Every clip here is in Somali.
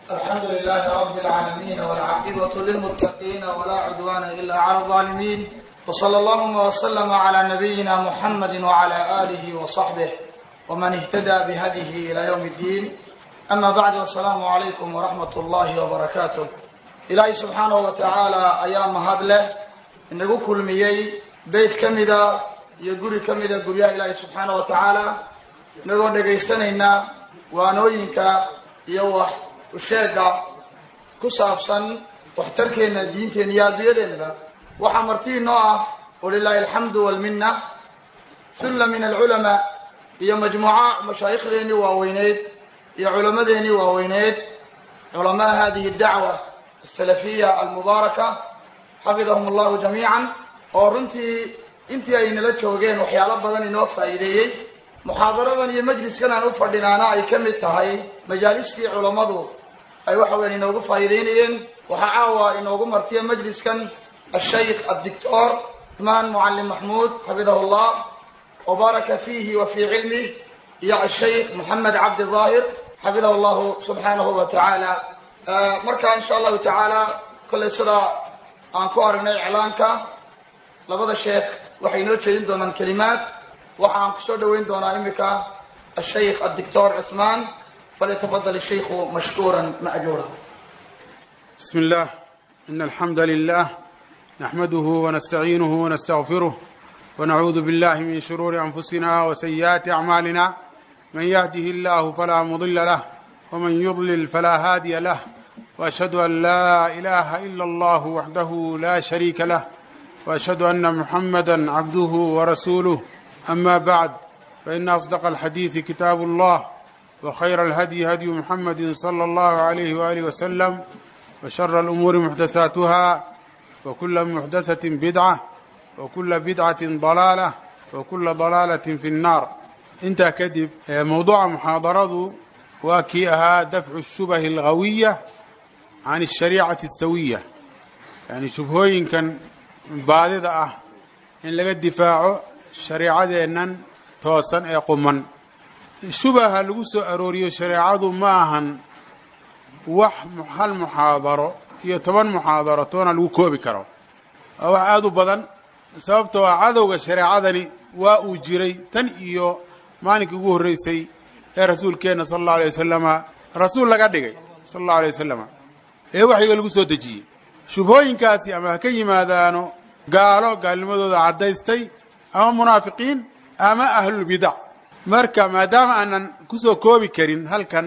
الحمد لله رب العالمين والعاقبة للمتقين ولا عدوان إلا على الظالمين وصلى اللهم وسلم على نبينا محمد وعلى آله وصحبه ومن اهتدى بهديه إلى يوم الدين أما بعد والسلام عليكم ورحمة الله وبركاته إلهي سبحانه وتعالى أيام هذا inagu kulmiyey beyt ka mida iyo guri ka mida guryaha ilaahi subxaana wa tacaala inagoo dhagaysanaynaa waanooyinka iyo wax usheega ku saabsan waxtarkeenna diinteenna iyo adduunyadeennaba waxaa martii noo ah walilahi alxamdu walminna hulla min alculamaa iyo majmuuca mashaayikhdeennii waaweyneyd iyo culammadeennii waaweyneyd culamaa hadihi dacwa asalafiya almubaaraka xafidahum allahu jamiican oo runtii intii ay nala joogeen waxyaalo badan inoo faa'iideeyey muxaadaradan iyo majliskan aan u fadhinaana ay ka mid tahay majaalistii culammadu ay waxa weyan inoogu faa'iideynayeen waxaa caawa inoogu martiya majliskan ashaykh addictor usmaan mucallim maxmuud xafidahu llah wabaaraka fiihi wa fii cilmih iyo ashaykh moxamed cabdi daahir xafidahu llahu subxaanahu wa tacaala marka insha allahu tacaala kollay sidaa aan ku aragnay iclaanka labada sheekh waxay inoo jeedin doonaan kelimaad waxa aan kusoo dhaweyn doonaa imika ashaykh addictor cuثmaan falyatafadal الshaykhu mashkuura ma'juura بسم الله إن الحمد لله نحمده ونستعينه ونستغفره ونعوذ بالله من شرور أنفسنا وسيئات أعمالنا من يهده الله فلا مضل له ومن يضلل فلا هادي له وأشهد أن لا إله إلا الله وحده لا شريك له وأشهد أن محمدا عبده ورسوله أما بعد فإن أصدق الحديث كتاب الله وخير الهدي هدي محمد صلى الله عليه وآله وسلم وشر الأمور محدثاتها وكل محدثة بدعة وكل بدعة ضلالة وكل ضلالة في النار انت كذب موضوع محاضرة وكيها دفع الشبه الغوية can ashariicati asawiya yani shubhooyinkan baadida ah in laga difaaco shareecadeennan toosan ee quman shubaha lagu soo arooriyo shareecadu ma ahan wax hal muxaadaro iyo toban muxaadaro toona lagu koobi karo waa wax aada u badan sababtoo ah cadowga shareecadani waa uu jiray tan iyo maalinkii ugu horreysay ee rasuulkeenna sala allahu alay wasalama rasuul laga dhigay sala allahu alay wasalama ee waxyiga lagu soo dejiyey shubhooyinkaasi ama ha ka yimaadaano gaalo gaalnimadooda caddaystay ama munaafiqiin ama ahlulbidac marka maadaama aanan kusoo koobi karin halkan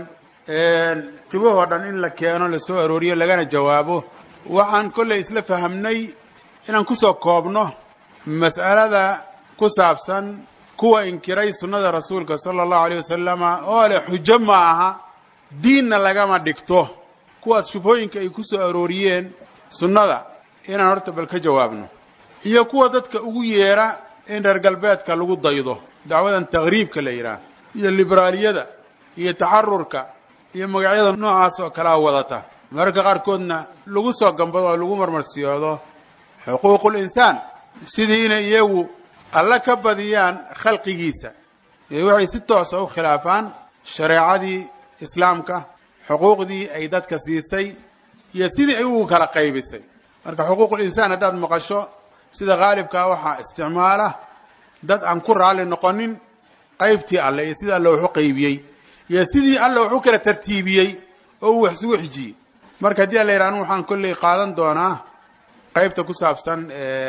shubahoo dhan in la keeno lasoo arooriyo lagana jawaabo waxaan kollay isla fahamnay inaan kusoo koobno mas'alada ku saabsan kuwa inkiray sunnada rasuulka sala allahu alayh wasalama oo leh xujo ma aha diinna lagama dhigto kuwaas shubhooyinka ay ku soo arooriyeen sunnada inaan horta bal ka jawaabno iyo kuwa dadka ugu yeera in reer galbeedka lagu daydo dacwadan taqriibka la yidhaah iyo liberaaliyada iyo taxarurka iyo magacyada noocaas oo kalea wadata mararka qaarkoodna lagu soo gambado oo lagu marmarsiyoodo xuquuqul insaan sidii inay iyagu alla ka badiyaan khalqigiisa ee waxay si toosa u khilaafaan shareecadii islaamka xuquuqdii ay dadka siisay iyo sidii ay ugu kala qaybisay marka xuquuqul insaan haddaad maqasho sida haalibkaa waxaa isticmaala dad aan ku raalli noqonin qaybtii alle iyo sidii alle wax u qaybiyey iyo sidii alle wax u kala tartiibiyey oo uu wax isugu xijiyey marka haddii alla yidhaha anu waxaan kolley qaadan doonaa qaybta ku saabsan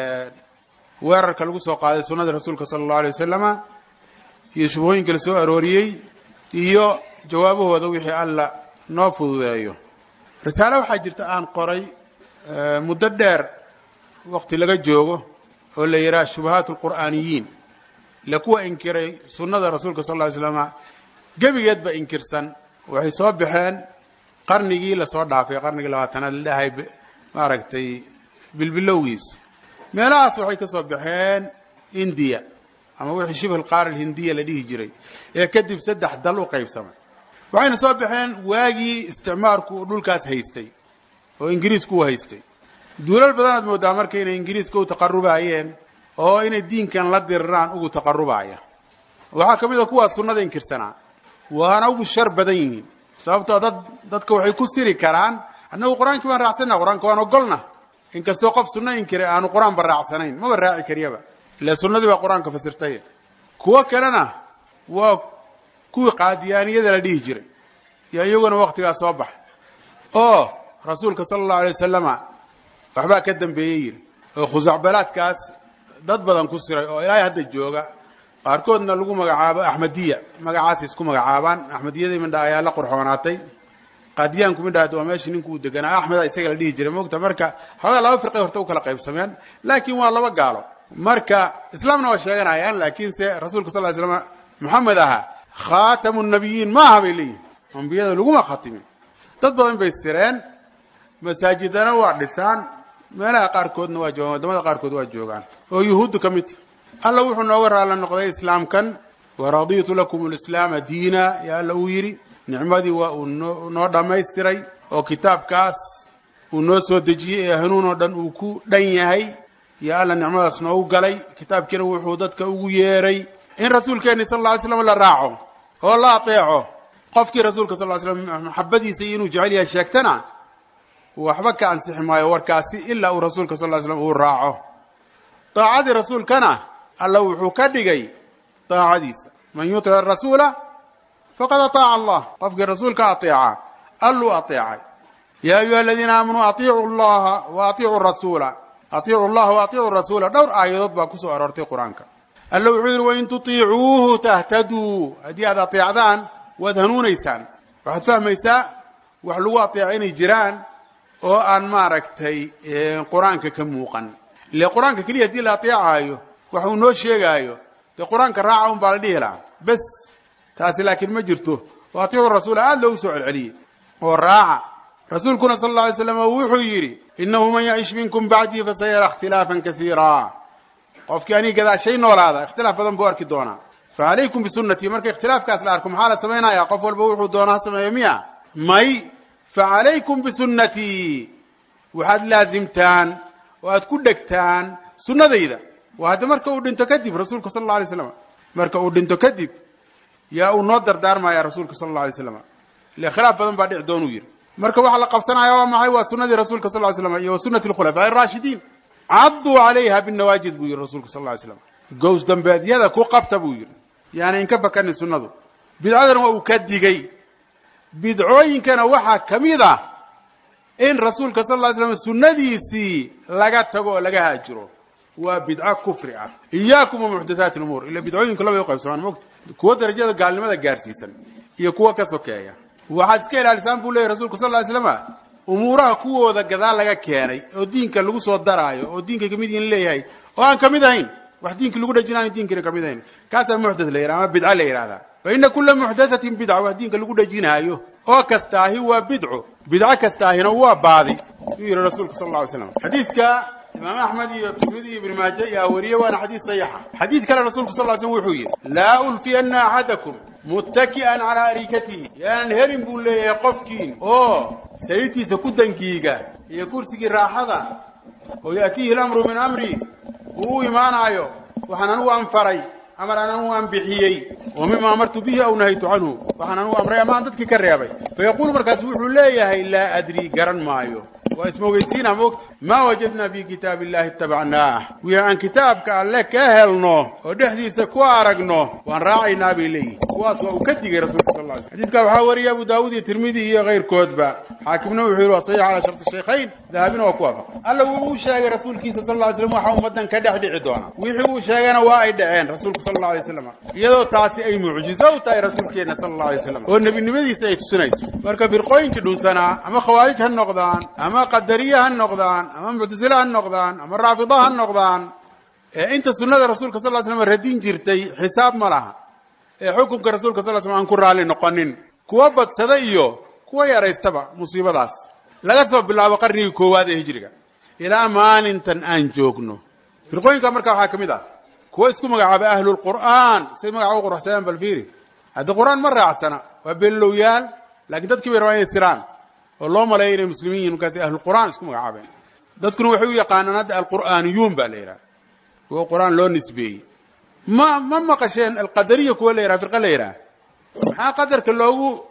weerarka lagu soo qaaday sunnada rasuulka sala allahu alay wasalama iyo shubhooyinka la soo arooriyey iyo jawaabahooda wixii alla noo fududeeyo risaale waxaa jirta aan qoray muddo dheer waqti laga joogo oo la yidhaha shubahaat alqur'aaniyiin le kuwa inkiray sunnada rasuulka sal ly slama gebigeedba inkirsan waxay soo baxeen qarnigii lasoo dhaafay qarnigii labaatanaad la dhahay maaragtay bilbilowgiis meelahaas waxay ka soo baxeen indiya ama wixii shibh alqaar alhindiya la dhihi jiray ee kadib saddex dal u qaybsamay waxayna soo baxeen waagii isticmaarku uu dhulkaas haystay oo ingiriisku u haystay duulal badanaad moodaa marka inay ingiriiska u taqarubaayeen oo inay diinkan la diriraan ugu taqarubaya waxaa ka mid a kuwaas sunnada inkirsanaa waana ugu shar badan yihiin sababtoo dad dadka waxay ku siri karaan annagu qur-aankii baan raacsana qur-aanka waan ogolna inkastoo qof sunno inkire aanu qur-aanba raacsanayn maba raaci kariyaba ila sunnadii baa qur-aanka fasirtay kuwo kalena waa kuwii qaadiyaaniyada la dhihi jiray yo iyaguna waktigaas soo baxa oo rasuulka sala allahu alay wasalama waxbaa ka dambeeyey yiri oo khusacbalaadkaas dad badan ku siray oo ilaahay hadda jooga qaarkoodna lagu magacaabo axmediya magacaasay isku magacaabaan axmediyadii midha ayaa la qurxoonaatay qaadiyaanku midhaad waa meeshii ninku uu deganaa axmeda isaga la dhihi jiray mogta marka xoogaa laba firqay horta u kala qaybsameen laakiin waa laba gaalo marka islaamna waa sheeganayaan laakiinse rasuulka sal ly slam moxamed ahaa khaatamu nabiyiin ma aha bay leeyihin ambiyada laguma khatimin dad badan bay sireen masaajidana waa dhisaan meelaha qaarkoodna waa joogaan waddamada qaarkood waa joogaan oo yuhuuddu ka midta alla wuxuu nooga raalla noqday islaamkan waraditu lakum lislaama diina yaa alla uu yidhi nicmadii waa uu noo noo dhammaystiray oo kitaabkaas uu noo soo dejiyey ee hanuun oo dhan uu ku dhan yahay yaa alla nicmadaas noogu galay kitaabkiina wuxuu dadka ugu yeeray in rasuulkeenni sal alla ly slam la raaco oo la ateeco qofkii rasuulka sal ly slam maxabadiisa iyo inuu jecel yahay sheegtana waxba ka ansixi maayo warkaasi ilaa uu rasuulka sal ly slam uu raaco daacadii rasuulkana alla wuxuu ka dhigay daacadiisa man yutic arasuula faqad ataaca allah qofkii rasuulka ateeca alluu ateecay ya ayuha aladiina aamanuu atiicu llaha wa atiicu rasuula atiicu llaha wa atiicu rasuula dhowr aayadood baa kusoo aroortay qur-aanka alla wuxuu yidhi wain tutiicuuhu tahtaduu haddii aad ateecdaan waad hanuunaysaan waxaad fahmaysaa wax lagu ateeco inay jiraan oo aan maaragtay qur-aanka ka muuqan ile qur-aanka keliya haddii la ateecaayo wax uu noo sheegaayo dee qur-aanka raaca un baa la dhihi lahaa bes taasi laakiin ma jirto oo atiicu rasuula aada loogu soo celceliyey oo raaca rasuulkuna sal alla alay slam wuxuu yidhi inahu man yacish minkum bacdii fasayara ikhtilaafan kaiira qofkii aniga gadaashay noolaada ikhtilaaf badan buu arki doonaa facalaykum bisunnatii marka ikhtilaafkaas la arko maxaa la samaynaya qof walba wuxuu doona ha sameeyo miya may facalaykum bisunnatii waxaad laasimtaan oo aad ku dhegtaan sunnadayda waa hadda marka uu dhinto kadib rasuulka sal alla alay slam marka uu dhinto kadib yaa uu noo dardaarmaya rasuulka sal alla alay slam ile khilaaf badan baa dhici doonuu yidhi marka waxaa la qabsanaya waa maxay waa sunadii rasuulka sal ly slam iyo wa sunati alkhulafaa araashidiin cadduu calayha binawaajid buu yidhi rasuulka sal ly slam gows dambeedyada ku qabta buu yidhi yaani inka fakanin sunnadu bidcadana waa uu ka digay bidcooyinkana waxaa ka mid ah in rasuulka sal ly slam sunnadiisii laga tago oo laga haajiro waa bidco kufri ah iyaakum wa muxdathaati lumuur ila bidcooyinku labay u qaybsamaan mogta kuwa darajada gaalnimada gaarsiisan iyo kuwa ka sokeeya waxaad iska ilaalisaan buu leyahy rasulka sal ly slama umuuraha kuwooda gadaal laga keenay oo diinka lagu soo daraayo oo diinka kamid yihin leeyahay oo aan kamid ahayn wax diinka lagu dhajinayo diinkana kamid ahayn kaasaa muxdath la yidhaha ama bidco la yidhahdaa fa ina kula muxdathatin bidca wax diinka lagu dhajinaayo oo kastaahi waa bidco bidco kastaahina waa baadi yuu yihi rasuulka sal lla alay slam xadiidka imaam axmed iyo tirmidi iyo ibn maaje ayaa wariye waana xadiid saxiixa xadiid kale rasuulku sal ly slm wuxuu yidhi laa ulfiyana axadakum muttaki'an calaa arikatihi yaanan helin buu leeyahay qofkiin oo sariirtiisa ku dangiiga iyo kursigii raaxada oo ya'tiihi lamru min amri uu u imaanaayo waxaan anugu anfaray amar aan anugu aan bixiyey oo mima amartu bihi aw nahaytu canhu waxaan anugu amray ama aan dadkii ka reebay fayaquulu markaas wuxuu leeyahay laa adrii garan maayo waa ismogeysiina moogta maa wajadnaa fi kitaab illahi itabacnaah wixii aan kitaabka alle ka helno oo dhexdiisa ku aragno waan raacaynaa bay leeyihin kuwaas waa uu ka digay rasulka sal ly sl xadidka waxaa wariyay abu daawud iyo tirmidi iyo kayrkoodba xaakimna wuxuu yihi waa saxiix calaa sharti shaykhayn dahabina waa ku waafaqay alla wuu uu sheegay rasuulkiisa sal ly slam waxa ummaddan ka dhex dhici doona wixii uu sheegana waa ay dhaceen rasuulku sal alla alay slam iyadoo taasi ay mucjizo u tahay rasuulkeenna sala alla alay slam oo nebinimadiisa ay tusinayso marka firqooyinkii dhunsanaa ama khawaarij ha noqdaan ama qadariye ha noqdaan ama muctasile ha noqdaan ama raafida ha noqdaan ee inta sunnada rasuulka sal ly slam radin jirtay xisaab ma laha ee xukunka rasuulka sal slam aan ku raalli noqonin kuwa badsada iyo kuwa yaraystaba musiibadaas laga soo bilaabo qarnigii koowaad ee hijriga ilaa maalintan aan joogno firqooyinka marka waxaa ka mid ah kuwa isku magacaabay ahlulqur'aan say magaca u quruxsadaan bal fiiri haddi qur'aan ma raacsana waa beenlowyaal laakiin dadkii bay rabaan inay siraan oo loo maleeya inay muslimiin yihin markaasi ahlulqur'aan isku magacaabeen dadkuna waxay u yaqaanaan hadda alqur'aaniyuun baa la yidhaha kuwa qur'aan loo nisbeeyey ma ma maqasheen alqadariya kuwa la yidhaha firqa la yidhaha maxaa qadarka loogu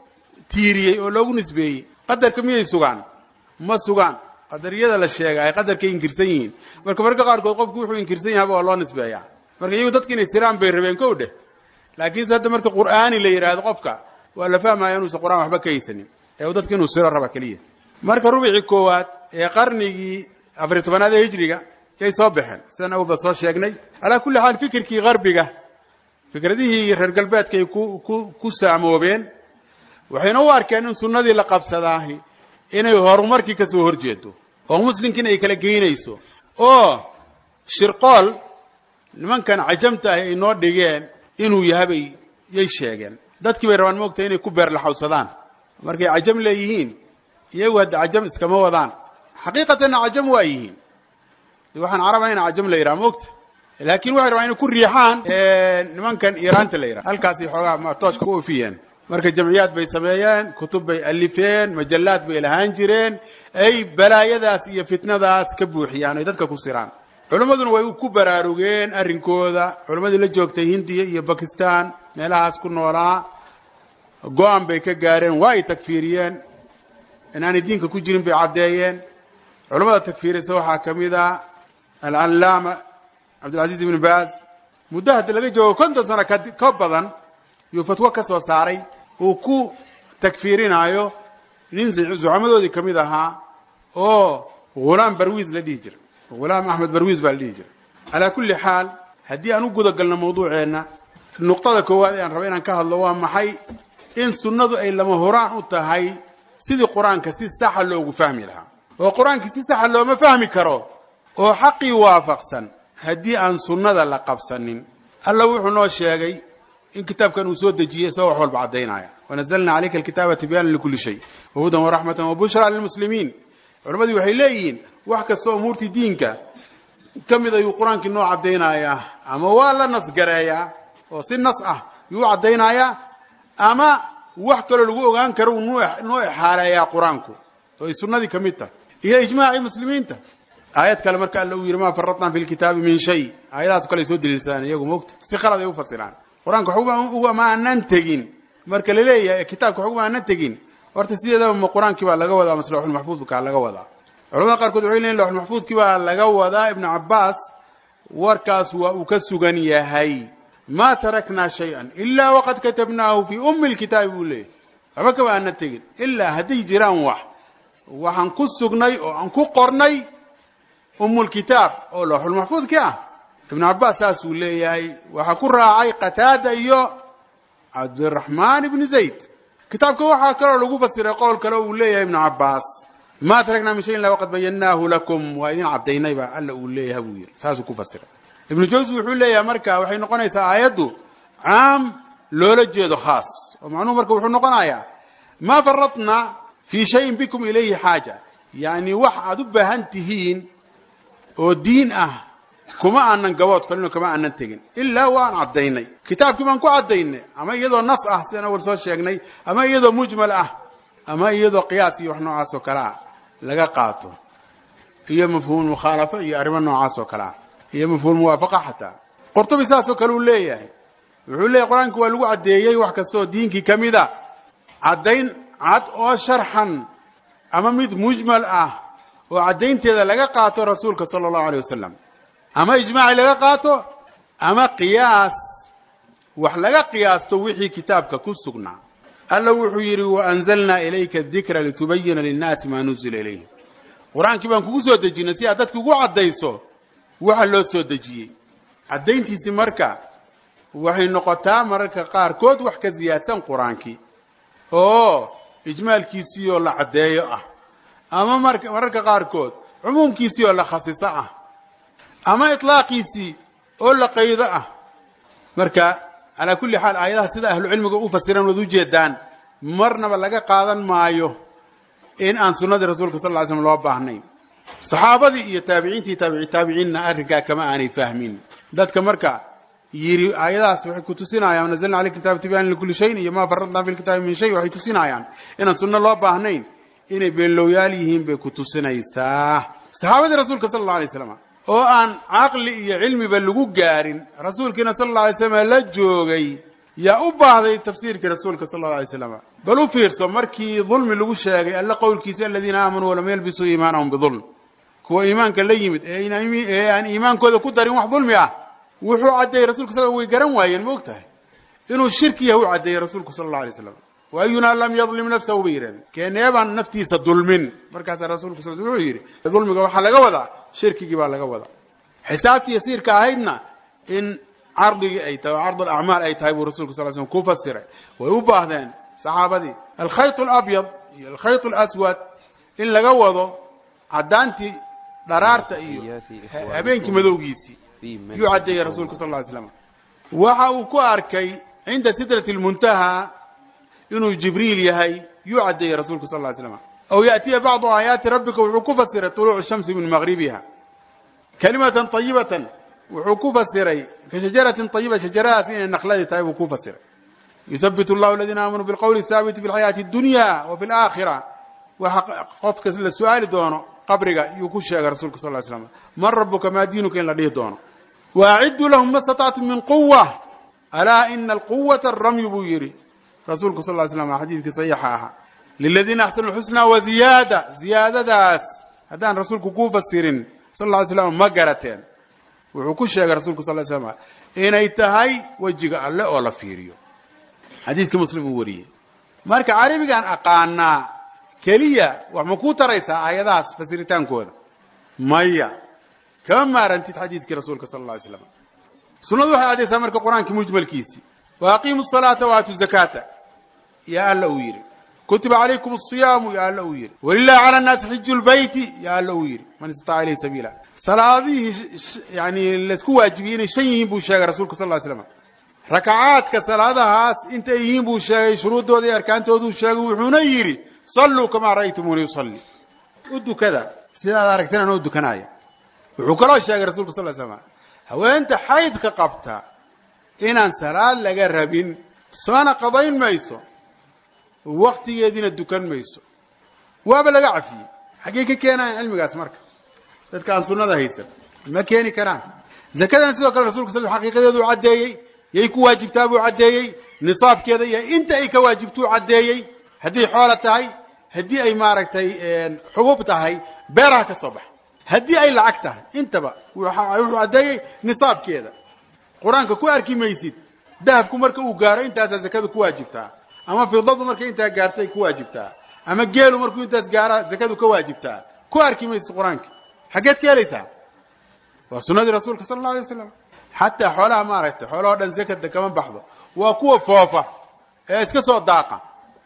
tiiriyey oo loogu nisbeeyey qadarka miyay sugaan ma sugaan qadariyada la sheega ay qadarkay inkirsan yihiin marka marka qaarkood qofku wuxuu inkirsan yahaba waa loo nisbeeyaa marka iyagu dadka inay siraan bay rabeen kow dheh laakiinse hadda marka qur'aani la yidhaahdo qofka waa la fahmaya inuusan qur'aan waxba ka haysanin ee uu dadka inuu siro raba keliya marka rubicii koowaad ee qarnigii afariy tobanaad ee hijriga yay soo baxeen sidaan awalba soo sheegnay calaa kulli xaal fikirkii qarbiga fikradihii reer galbeedkaay ku ku ku saamoobeen waxayna u arkeen in sunnadii la qabsadaahi inay horumarkii ka soo horjeedo oo muslimkiina ay kala geynayso oo shirqool nimankan cajamta ahi ay noo dhigeen inuu yahabay yay sheegeen dadkii bay rabaan moogtahay inay ku beerlaxawsadaan markay cajam leeyihiin iyagu hadda cajam iskama wadaan xaqiiqatanna cajam waa yihiin waxaan caraba ina cajam la yidhaha moogta laakiin waxay rabaan inay ku riixaan nimankan iiraanta la yidhaha halkaasay xoogaa tooshka u ofiyeen marka jamciyaad bay sameeyeen kutub bay alifeen majallaad bay lahaan jireen ay balaayadaas iyo fitnadaas ka buuxiyaan ay dadka ku siraan culimmaduna way ku baraarugeen arrinkooda culimmadii la joogtay hindiya iyo bakistan meelahaas ku noolaa go-an bay ka gaareen waa ay takfiiriyeen inaanay diinka ku jirin bay caddeeyeen culimmada takfiirisa waxaa ka mid a alcallaama cabdilcaziiz ibn baaz muddo hadda laga joogo konton sano ka badan yuu fatwo ka soo saaray uu ku takfiirinaayo nin zucamadoodii ka mid ahaa oo ghulaam barwiis la dhihi jira ghulaam axmed barwiis baa la dhihi jira calaa kulli xaal haddii aan u guda galno mawduuceenna nuqtada koowaad ee aan raba inaan ka hadlo waa maxay in sunnadu ay lama horaan u tahay sidii qur-aanka si saxa loogu fahmi lahaa oo qur-aankii si saxa looma fahmi karo oo xaqii waafaqsan haddii aan sunnada la qabsanin alla wuxuu noo sheegay in kitaabkan uu soo dejiyey isagoo wax walba caddaynaya wanazalna calayka alkitaaba tibyaanan likulli shay wahudan waraxmatan wabushra lilmuslimiin culammadii waxay leeyihiin wax kasta umuurtii diinka ka mid ayuu qur-aankii noo caddaynayaa ama waa la nasgareeyaa oo si nas ah yuu u caddaynayaa ama wax kaloo lagu ogaan karo uu noo exaaleeyaa qur-aanku oo ay sunnadii ka mid tahay iyo ijmaacii muslimiinta aayad kale marka alla uu yidhi maa faratna fi lkitaabi min shay aayadahaas kale ay soo daliilsadaan iyagu mogta si qalad ay u fasiraan qur-aanka ugama aanan tegin marka la leeyahay kitaabka ugama aanan tegin horta sideedaba ma qur-aankii baa laga wadaa mase lawxulmaxfuudkaa laga wadaa culamada qaarkood waxay leeyihin lawxulmaxfuudkii baa laga wadaa ibnu cabbaas warkaas waa uu ka sugan yahay ma taraknaa shay-an ilaa waqad katabnaahu fii ummi lkitaabi buu leeyahy waxba kama aanan tegin ilaa hadday jiraan wax waxaan ku sugnay oo aan ku qornay ummulkitaab oo lawxulmaxfuudkii ah ibnu cabbaas saasuu leeyahay waxaa ku raacay qataada iyo cabdiraxmaan ibni zayd kitaabka waxaa kaloo lagu fasiray qowl kale uu leeyahay ibnu cabbaas ma taraknaa min shayin la waqad bayannaahu lakum waa idin caddaynayba alla uu leeyahay buu yidhi saasuu ku fasiray ibnu jawsi wuxuu leeyahay marka waxay noqonaysaa aayaddu caam loola jeedo khaas oo macnuhu marka wuxuu noqonayaa ma faradna fii shayin bikum ilayhi xaaja yacni wax aad u baahan tihiin oo diin ah kuma aanan gabood falino kama aanan tegin ilaa waan caddaynay kitaabkii baan ku caddaynay ama iyadoo nas ah sidaan awal soo sheegnay ama iyadoo mujmal ah ama iyadoo qiyaas iyo wax noocaas oo kale ah laga qaato iyo mafhuum mukhaalafo iyo arrimo noocaas oo kale ah iyo mafhuum muwaafaqa xataa qurtubi saasoo kale uu leeyahay wuxuu leeyahy qur-aanka waa lagu caddeeyey wax kastaoo diinkii ka mid a caddayn cad oo sharxan ama mid mujmal ah oo caddaynteeda laga qaato rasuulka sala allahu aleyh wasalam ama ijmaaci laga qaato ama qiyaas wax laga qiyaasto wixii kitaabka ku sugnaa alla wuxuu yidhi waanzalnaa ilayka dikra litubayina linnaasi maa nuzila ilayhim qur-aankii baan kugu soo dejinay si aad dadka ugu caddayso waxa loo soo dejiyey caddayntiisi marka waxay noqotaa mararka qaarkood wax ka siyaadsan qur-aankii oo ijmaalkiisii oo la caddeeyo ah ama mararka qaarkood cumuumkiisii oo la khasiso ah ama iطlaaqiisii oo la qaydo ah marka calaa kulli xaal aayadaha sida ahlucilmiga u fasiran waad ujeedaan marnaba laga qaadan maayo in aan sunnadii rasuulka sal ly slm loo baahnayn saxaabadii iyo taabiciintii taabici taabiciinna arrinkaa kama aanay fahmin dadka marka yidhi aayadahaas waxay ku tusinayaan nazalna aleyka kitaaba tibyaanan likulli shayin iyo ma faradna fi lkitaabi min shay waxay tusinayaan inaan sunno loo baahnayn inay beenlowyaal yihiin bay ku tusinaysaa saxaabadii rasuulka sala alla alay slam oo aan caqli iyo cilmiba lagu gaarin rasuulkiina sala alla alay slam la joogay yaa u baahday tafsiirkii rasuulka sala allau alay slam bal u fiirso markii dulmi lagu sheegay alle qowlkiisa aladiina aamanuu walam yalbisuu iimaanahum bidulm kuwa iimaanka la yimid ee aan iimaankooda ku darin wax dulmi ah wuxuu caddeeyey rasulka sal way garan waayeen ma og tahay inuu shirki yahay u caddeeyey rasuulku sala allau alay slam wa ayunaa lam yadlim nafsahu bay yidhahdeen keeneebaan naftiisa dulmin markaasaa rasulku sal wuxuu yidhi dulmiga waxaa laga wadaa shirkigii baa laga wadaa xisaabtii yasiirka ahaydna in cardigii ay tahay oo card alacmaal ay tahay buu rasulku sal slm ku fasiray way u baahdeen saxaabadii alkhayط alabyad iyo alkhayط alaswad in laga wado caddaantii dharaarta iyo habeenkii madowgiisii yuu caddeeyey rasuulku sal ly slam waxa uu ku arkay cinda sidrati اlmuntaha inuu jibriil yahay yuu caddeeyey rasuulku sal ly slam aw yaأtiya bacdu aayaati rabbika wuxuu ku fasiray طuluuc shamsi min maqribiha kalimatan طayibatan wuxuu ku fasiray ka shajaratin طayiba shajaradaas inay nakladii tahay buu ku fasiray yuhabbit اllahu aladiina aamanuu bilqowli الhaabiti fi اlxayaati اdunya wa fi اlaakhira waxa qofka la su-aali doono qabriga yuu ku sheegay rasulka sal ly slam man rabuka maa diinuka in la dhihi doono waacidduu lahum ma statactum min quwa alaa ina alquwata aramyu buu yidhi rasuulku sal ly slam xadiidkii saxiixa ahaa liladiina axsanu lxusna wa ziyaada ziyaadadaas haddaan rasuulku kuu fasirin sal lla ly slam ma garateen wuxuu ku sheegay rasulku sal ly slam inay tahay wejiga alle oo la fiiriyo xadiiskii muslim uu wariyey marka carabigaan aqaanaa keliya wax ma kuu taraysaa aayadahaas fasiritaankooda maya kama maarantid xadiidkii rasuulka sala alla alay slam sunnadu waxay caddaysaa marka qur-aankii mujmalkiisii wa aqiimu salaata wa aatu zakaata yaa alla uu yidhi kutiba calaykum asiyaamu yaa alla uu yidhi walilahi cala nnaasi xiju lbeyti yaa alla uu yidhi man istataca ilayhi sabiila salaadihii yani laysku waajibiyey inay shan yihiin buu sheegay rasuulka sal ly slam rakacaadka salaadahaas intay yihiin buu sheegay shuruuddooda iyo arkaantooduu sheegay wuxuuna yidhi salluu kamaa ra'aytumuuni usalli u dukada sidaad aragteen anoo dukanaya wuxuu kaloo sheegay rasulku sal slam haweenta xaydka qabta inaan salaad laga rabin soona qadayn mayso waktigeediina dukan mayso waaba laga cafiyey xaggey ka keenayan cilmigaas marka dadka aan sunnada haysan ma keeni karaan zakadana sidoo kale rasulka sal xaqiiqadeedu caddeeyey yay ku waajibtaa buu caddeeyey nisaabkeeda iyo inta ay ka waajibtuu caddeeyey haddii xoola tahay haddii ay maaragtay xubub tahay beeraha ka soo baxa haddii ay lacag tahay intaba wuxuu caddeeyey nisaabkeeda qur-aanka ku arki maysid dahabku marka uu gaaro intaasaa zakada ku waajibtaa ama fidadu markay intaa gaartay ku waajibtaa ama geelu markuu intaas gaara zakadu ka waajibtaa ku arki maysid qur-aanka xaggeed ka helaysaa waa sunadii rasuulka sala alla alay waslam xataa xoolaha maaragtay xoolahoo dhan zakada kama baxdo waa kuwa foofa ee iska soo daaqa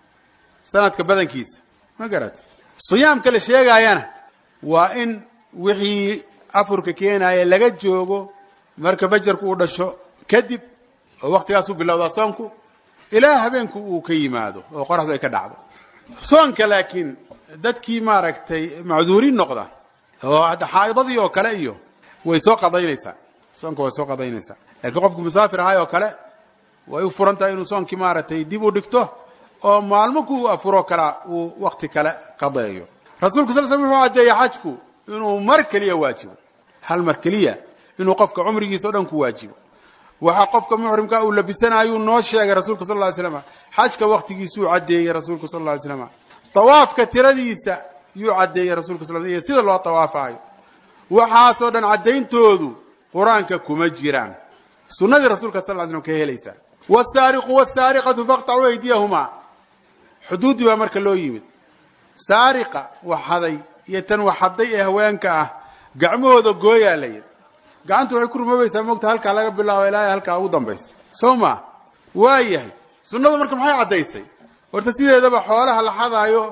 sanadka badankiisa ma garat siyaamka la sheegaayana waa in wixii afurka keenaaya laga joogo marka fajarku uu dhasho kadib oo waktigaasuu bilowdaa soonku ilaa habeenku uu ka yimaado oo qoraxdu ay ka dhacdo soonka laakiin dadkii maaragtay macduuriin noqda oo hadda xaaidadii oo kale iyo way soo qadaynaysaa soonka way soo qadaynaysaa laakiin qofku musaafir ahay oo kale way u furan tahay inuu soonkii maaragtay dib u dhigto oo maalmo ku afuro kala uu wakti kale qadeeyo rasuulku sal slam wuxuu caddeeyey xajku inuu mar keliya waajibo hal mar keliya inuu qofka cumrigiisa o dhan ku waajibo waxa qofka muxrimka uu labisanaayuu noo sheegay rasuulka sal ly slam xajka waktigiisuu caddeeyey rasuulku sal ly slam tawaafka tiradiisa yuu caddeeyey rasulka sal iyo sida loo tawaafaayo waxaasoo dhan caddayntoodu qur-aanka kuma jiraan sunnadii rasuulka sal ly slam ka helaysaa wsaariqu wsaariqatu faqtacuu aydiyahumaa xuduuddii baa marka loo yimid saariqa waxaday iyo tan waxaday ee haweenka ah gacmahooda gooyaa la yidhi gacantu waxay ku rumoobaysaa mogta halkaa laga bilaabo ilaa halkaa ugu dambaysa soo ma waa yahay sunnadu marka maxay caddaysay horta sideedaba xoolaha la xadaayo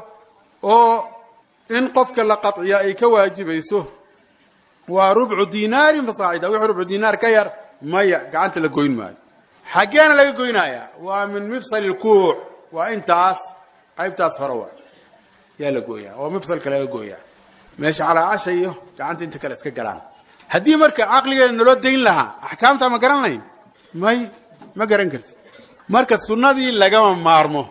oo in qofka la qaطciya ay ka waajibayso waa rubcu dinaarin fasaacida wixii rubcu dinaar ka yar maya gacanta la goyn maayo xaggeena laga goynayaa waa min mifsal ilkuuc waa intaas qaybtaas hore wa yaa la gooyaa oo mifsalka laga gooyaa meesha calaacasha iyo gacanta inta kale iska galaan haddii marka caqligeena naloo dayn lahaa axkaamtaa ma garan layn may ma garan karti marka sunnadii lagama maarmo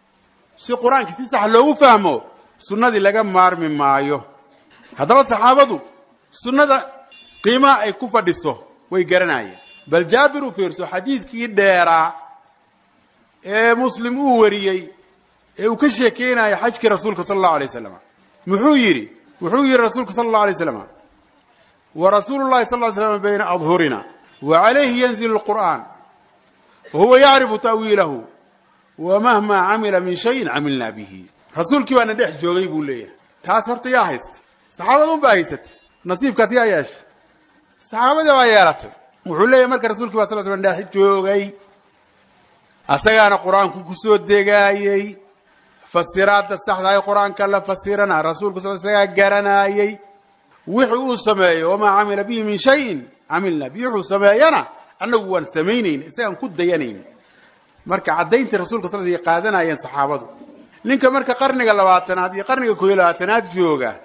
si qur-aanka si sax loogu fahmo sunnadii laga maarmi maayo haddaba saxaabadu sunnada qiimaha ay ku fadhiso way garanayeen bal jaabir u fiirso xadiidkii dheeraa ee muslim uu wariyey ee uu ka sheekeynayo xajkii rasuulka sala allahu alay wasalam muxuu yidhi wuxuu yidhi rasuulka sala allahu alay waslam wa rasuulu llahi sal ly slam bayna adhurina wa calayhi yanzilu lqur'an wa huwa yacrifu ta'wiilahu wa mahma camila min shayin camilna bihi rasuulkii baana dhex joogay buu leeyahay taas horta yaa haysta saxaabada un baa haysatay nasiibkaas yaa yeeshay saxaabadii baa yeelatay wuxuu leeyahay marka rasuulkii baa sal slam dhex joogay asagaana qur-aanku kusoo degaayey fasiraadda saxdahay qur-aanka la fasirana rasuulku sal isagaa garanaayey wixii uu sameeyo wamaa camila bihi min shayin camilna bihi wuxuu sameeyana annagu waan samaynayn isagaan ku dayanayn marka caddayntii rasuulka sal sl qaadanayeen saxaabadu ninka marka qarniga labaatanaad iyo qarniga kooiyo labaatanaad jooga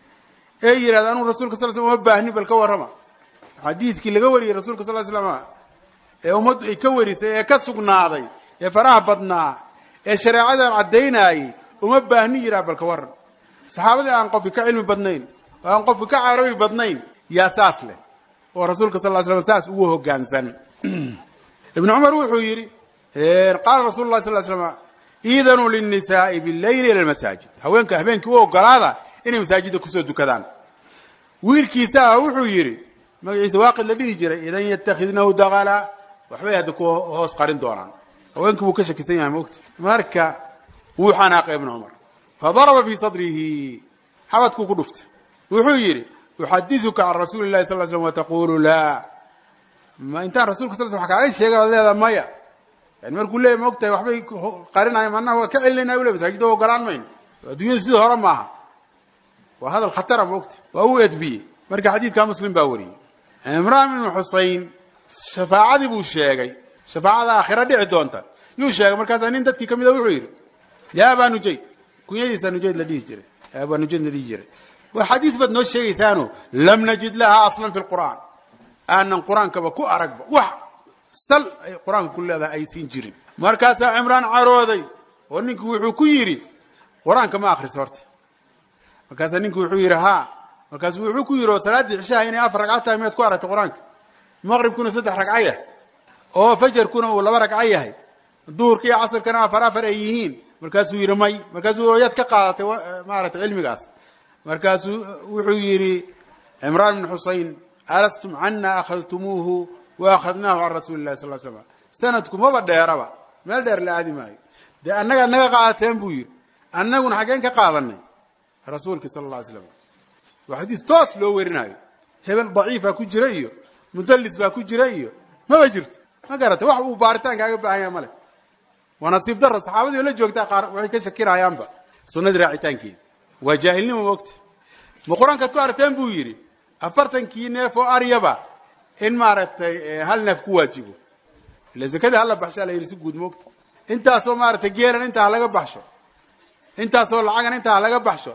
ee yidhahda anugu rasulka sal slam uma baahni bal ka warrama xadiidkii laga wariyey rasuulka sal slam ee ummaddu ay ka warisay ee ka sugnaaday ee faraha badnaa ee shareecadan caddaynayey uma baahni yidhaha bal ka warran saxaabadii aan qofki ka cilmi badnayn oo aan qofki ka carabi badnayn yaa saas leh oo rasuulka sal ly slam saas ugu hoggaansan ibnu cumar wuxuu yidhi qaala rasulu llahi sal slam iidanuu linnisaai billayli ila lmasaajid haweenka habeenkii u ogolaada inay masaajidda kusoo dukadaan wiilkiisaa wuxuu yidhi magaciisa waaqid la dhihi jiray idan yatakidnahu daqala waxbay hadda ku hoos qarin doonaan haweenkii buu ka shakisan yahay mogta marka wuu xanaaqay ibnu cumar fadaraba fii sadrihi xabadkuu ku dhuftay wuxuu yidhi uxadiثuka can rasuuli الlahi sal slm wataqulu la ma intaan rasulka sal sl wa kaaga sheegay ad leeda maya yani markuu leeyay ma og tahay waxbay qarinayo manaa waa ka celinayna u le masaajidda ogolaan mayno addunyada sidii hore maaha waa hadal khatara ma ogta waa u edbiyey marka xadiidka muslim baa wariyey cimraan ibnu xusein shafaacadii buu sheegay shafaacada aakhira dhici doonta yuu sheegay markaasaa nin dadkii ka mida wuxuu yidhi ya aba nujayd kunyadiisa nujayd la dhihi jiray aba nujayd la dhihi jiray war xadiid baad noo sheegaysaano lam najid laha aslan fi lqur'aan aanan qur-aankaba ku aragba wax sal ay qur-aanka ku leedahay aysan jirin markaasaa cimraan carooday oo ninku wuxuu ku yidhi qur-aanka ma akriso horta markaasaa ninku wuxuu yidhi ha markaasuu wuxuu ku yidhi oo salaaddii cishaha inay afar ragca tahay miyaad ku aragtay qur-aanka maqribkuna saddex ragca yahay oo fajarkuna uu laba ragco yahay duhurka iyo casarkana afar afar ay yihiin markaasuu yidhi may markaasuu yaad ka qaadatay maaragtay cilmigaas markaasuu wuxuu yidhi cimraan ibn xusein alastum cana akhadtumuuhu wa akhadnaahu can rasuuli lahi sal slam sanadku maba dheeraba meel dheer la aadi maayo dee annagaad naga qaadateen buu yidhi annaguna xaggeen ka qaadanay rasuulki sala alla alay slam waa xadiis toos loo werinayo hebel daciifa ku jira iyo mudallis baa ku jira iyo maba jirto ma garatay wax uu baaritaan kaaga baahan yaha male waa nasiib daro saxaabadii oo la joogtaa qaar waxay ka shakinayaanba sunnadii raacitaankeeda waa jaahilnimo mogta ma qur-aankaad ku aragteen buu yidhi afartankii neef oo aryaba in maaragtay hal neef ku waajibo ila zakadii hala baxshaa la yidhi si guud moogta intaasoo maaragtay geelan intaa halaga baxsho intaasoo lacagan intaa halaga baxsho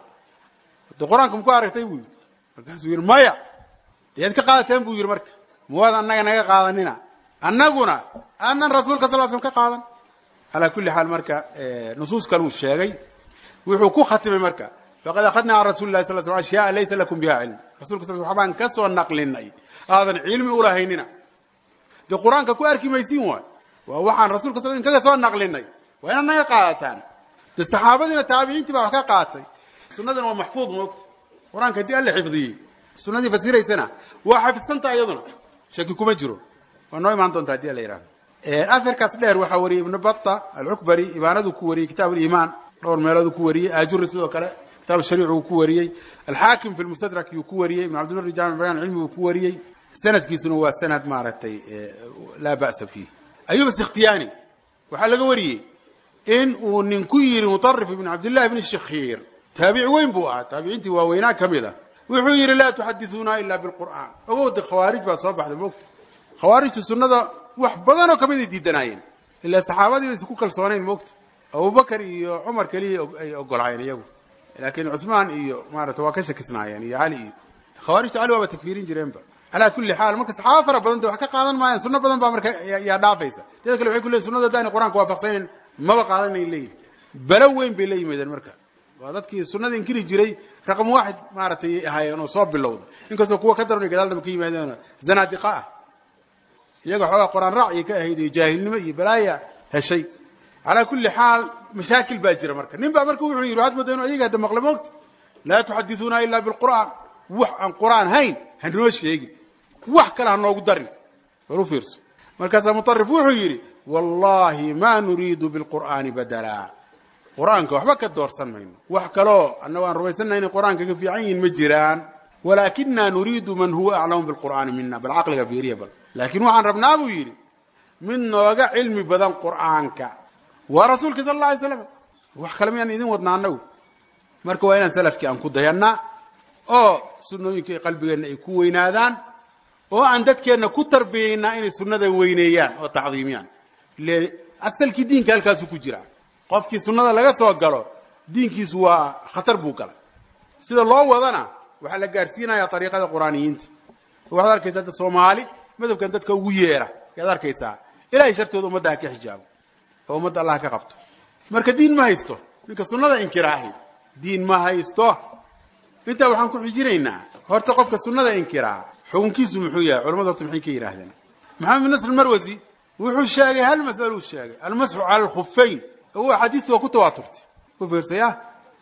de qur-aanka maku aragtay buu yidhi markaasuu yidhi maya deed ka qaadateen buu yidhi marka mawaad annaga naga qaadanina annaguna aanan rasuulka sal slam ka qaadan calaa kulli xaal marka nusuus kaluu sheegay wuxuu ku khatimay marka faqad akhadnaa can rasuli lahi sal sl ashyaaa laysa lakum biha cilm rasulka sal waxbaan ka soo naqlinay aadan cilmi ulahaynina dee qur-aanka ku arki maysiin waay waa waxaan rasulka sal kaga soo naqlinay waa inaad naga qaadataan de saxaabadiina taabiciintii baa wax ka qaatay sunadana waa maxfuud moogta qur-aanka haddii alla xifdiyey sunadii fasiraysana waa xafidsantaa iyaduna shaki kuma jiro waa noo imaan doonta hadii alla yihahdo aharkaas dheer waxaa wariyey ibnu bata alcukbari ibaanaduu ku wariyey kitaab aliimaan dhowr meelooduu ku wariyey aajuri sidoo kale kitaab shariic uu ku wariyey alxaakim fi lmustadrak yuu ku wariyey ibn cabdilbari jaamic bayan cilmi uu ku wariyey sanadkiisuna waa sanad maaragtay laa ba'sa fiih ayub asikhtiyaani waxaa laga wariyey in uu nin ku yidhi mutarif ibn cabdillahi bni shakhiir taabici weyn buu ahaa taabiciintii waaweynaa ka mid a wuxuu yidhi laa tuxadisuuna ila bilqur'aan ogowda khawaarij baa soo baxday moogta khawaarijtu sunnada wax badanoo kamid ay diidanaayeen ilaa saxaabadii baysa ku kalsoonayn moogta abubakar iyo cumar keliya ay ogolaayeen iyagu laakiin cuثmaan iyo maarata waa ka shakisnaayeen iyo cali iyo khawaarijta cali waaba takfiirin jireenba calaa kuli xaal marka saxaaba fara badan de wax ka qaadan maayaan sunno badan baa marka yaa dhaafaysa dada kale waxay ku leeyiin sunnada haddaanay qur'anka waafaqsanayn maba qaadanayn leeyihin balo weyn bay la yimaadeen marka waa dadkii sunnada inkiri jiray raqam waaxid maaragtay ahaayeen oo soo bilowda inkastoo kuwa ka daran ay gadaal damba ka yimaadeen zanaadiqa ah iyaga xoogaa qor-aan raac iyo ka ahayd iyo jaahilnimo iyo balaaya heshay calaa kulli xaal mashaakil baa jira marka nin baa marka wuxuu yidhi waxaad moodaa inu ayaga hadda maqle moogta laa tuxadisuuna ila bilqur'aan wax aan qur'aan hayn hanoo sheegin wax kale ha noogu darin war u fiirso markaasaa mutarif wuxuu yidhi wallahi ma nuriidu bilqur'aani badala qur'aanka waxba ka doorsan mayno wax kaloo annago aan rumaysannaha inay qur'aanka ka fiican yihiin ma jiraan walaakina nuriidu man huwa aclamu bilqur'aani mina bal caqliga fiiriya bal laakiin waxaan rabnaa buu yidhi mid nooga cilmi badan qur'aanka waa rasuulka sala alla alay slam wax kale miyaan idin wadnaa annagu marka waa inaan salafkii aan ku dayannaa oo sunnooyinka ay qalbigeenna ay ku weynaadaan oo aan dadkeenna ku tarbiyaynaa inay sunnada weyneeyaan oo tacdiimiyaan ile asalkii diinka halkaasuu ku jiraa qofkii sunnada laga soo galo diinkiisu waa khatar buu galay sida loo wadana waxaa la gaadhsiinayaa ariiqada qur'aaniyiinta waxaad arkaysaa hadda soomaali madhabkan dadka ugu yeera ayaad arkaysaa ilahay shartooda ummadda ha ka xijaabo oo ummadda allah ka qabto marka diin ma haysto ninka sunnada inkiraahi diin ma haysto intaa waxaan ku xijinaynaa horta qofka sunnada inkiraa xukunkiisu muxuu yahay culamadu horta maxay ka yidhaahdeen maxamed bin nasr marwasi wuxuu sheegay hal mas'aluu sheegay almasxu cala alkhuffayn oo axaadiistu waa ku tawaaturtay ku fiirsaya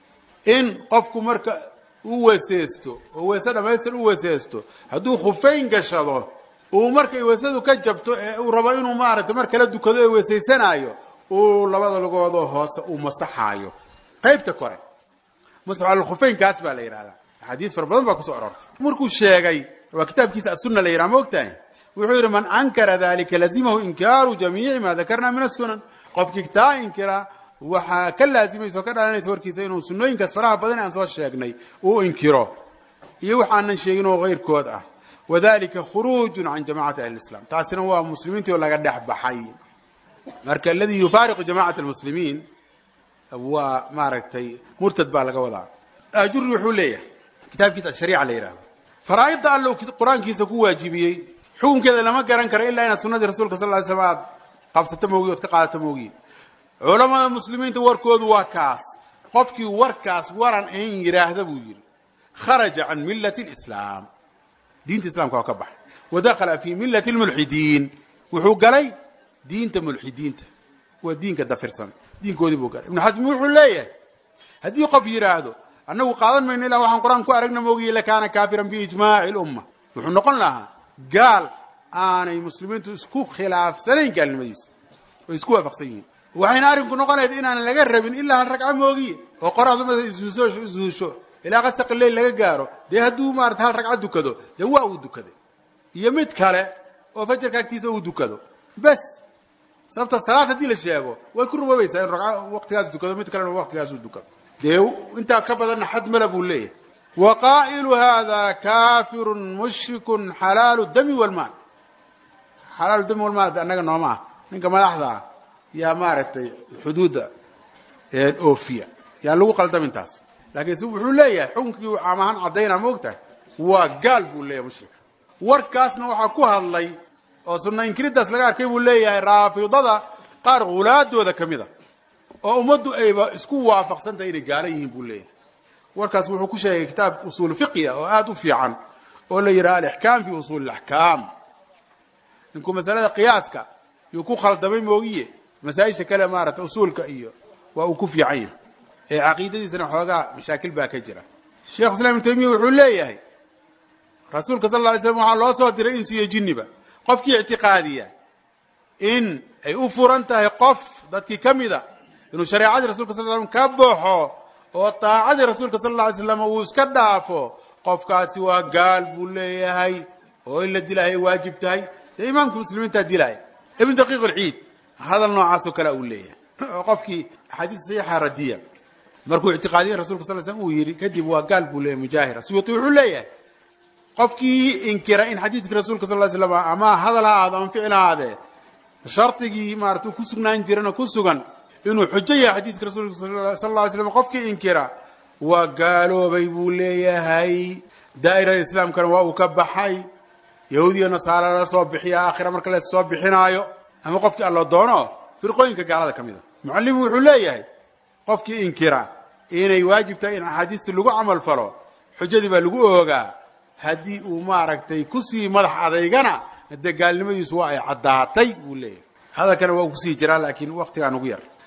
in qofku marka u weeseysto oo weese dhamaystir u weeseysto hadduu khufayn gashado uu markay weesadu ka jabto ee uu rabo inuu maaragtay mar kala dukado ee weesaysanaayo uu labada lugoodoo hoose uu masaxaayo qaybta kore masxu cala alkhuffaynkaas baa la yidhahdaa axaadiis fara badan baa kusoo aroortay markuu sheegay waa kitaabkiisa asunna la yidhaha ma ogtahay wuxuu yidhi man ankara dalika lazimahu inkaaru jamiici ma dakarna min asunan qofkii taa inkira waxaa ka laazimaysa oo ka dhalanaysa warkiisa inuu sunnooyinkaas faraha badan aan soo sheegnay uu inkiro iyo waxaanan sheegin oo kayrkood ah wadalika khuruujun can jamacati ahli islam taasina waa muslimiintii oo laga dhex baxay marka aladii yufaariqu jamacata almuslimiin waa maaragtay murtad baa laga wadaa ajuri wuxuu leeyahay kitaabkiisa ashariica la yidhahdo faraa'idda allow qur-aankiisa ku waajibiyey xukunkeeda lama garan karo ilaa inaad sunnadii rasuulka sal ly slam aad qabsato moogiy ood ka qaadato moogiin culamada muslimiinta warkoodu waa kaas qofkii warkaas waran in yidhaahda buu yidhi kharaja can millati lislaam diinta islamka waa ka baxay wa dakhala fii millati lmulxidiin wuxuu galay diinta mulxidiinta waa diinka dafirsan diinkoodii buu galay ibnu xasmi wuxuu leeyahay haddii qof yidhaahdo annagu qaadan mayno ilaa waxaan qur-aan ku aragna moogiye lakaana kaafiran biijmaaci lumma wuxuu noqon lahaa gaal aanay muslimiintu isku khilaafsanayn gaalnimadiisa oy isku waafaqsan yihiin waxayna arrinku noqonayd inaanan laga rabin ilaa hal ragca moogiye oo qoraxdu markay isuusho isuusho ilaa qasaqi leyl laga gaaro dee hadduu maarata hal ragca dukado dee waa uu dukaday iyo mid kale oo fajarka agtiisa uu dukado bes sababta salaad haddii la sheego way ku rumoobaysaa in ragca waqtigaas dukado mid kalena waqtigaas uu dukado dee intaa ka badanna xad mala buu leeyahay wa qaa'ilu hada kafirun mushrikun xalaalu dami walmaal xalaalu dami walmaal annaga nooma ah ninka madaxda ah yaa maaragtay xuduudda oofiya yaan lagu qaldamin taas laakiin si wuxuu leeyahay xukunkii uu caam ahaan caddaynaa ma og tahay waa gaal buu leeyahay mushrika warkaasna waxaa ku hadlay oo sunna inkiridaas laga arkay buu leeyahay raafidada qaar hulaadooda ka mid a oo ummaddu ayba isku waafaqsan tahay inay gaala yihiin buu leeyahay warkaas wuxuu ku sheegay kitaab usuul fiqiya oo aada u fiican oo la yidhaha alixkaam fi usuuli ilaxkaam ninkuu masalada qiyaaska yuu ku khaldamay moogiye masaa-isha kale maarata usuulka iyo waa uu ku fiican yahay ee caqiidadiisana xoogaa mashaakil baa ka jira sheekh islam ibn taymiya wuxuu leeyahay rasuulka sal lla alay slam waxaa loo soo diray insi iyo jinniba qofkii ictiqaadiya in ay u furan tahay qof dadkii ka mida inuu shareecadii rasulka sal slam ka baxo oo taacadii rasuulka sal alla alay slam uu iska dhaafo qofkaasi waa gaal buu leeyahay oo in la dilaahay waajib tahay dee imaamka muslimiintaa dilaya ibn daqiiq alciid hadal noocaasoo kale uu leeyahay oo qofkii axaadiis saxiixa radiya markuu ictiqaadiyey rasulka sal slam uu yidhi kadib waa gaal buu leeyahay mujaahir suyuuti wuxuu leeyahay qofkii inkira in xadiidkii rasuulka sal ly slam ama hadal ha ahaado ama ficil ha ahaadee shardigii maarata ku sugnaan jirana ku sugan inuu xujo yahay xadiidka rasuulka sal lla ly slam qofkii inkira waa gaaloobay buu leeyahay daa'irada islaamkana waa uu ka baxay yahuudiya nasaara la soo bixiya aakhira marka la soo bixinaayo ama qofkii allo doono firqooyinka gaalada ka mid a mucallimu wuxuu leeyahay qofkii inkira inay waajib tahay in axaadiista lagu camal falo xujadii baa lagu oogaa haddii uu maaragtay kusii madax adaygana dee gaalnimadiisu waa ay caddaatay buu leeyahay hadalkana waa kusii jiraa laakiin waktigaan ugu yar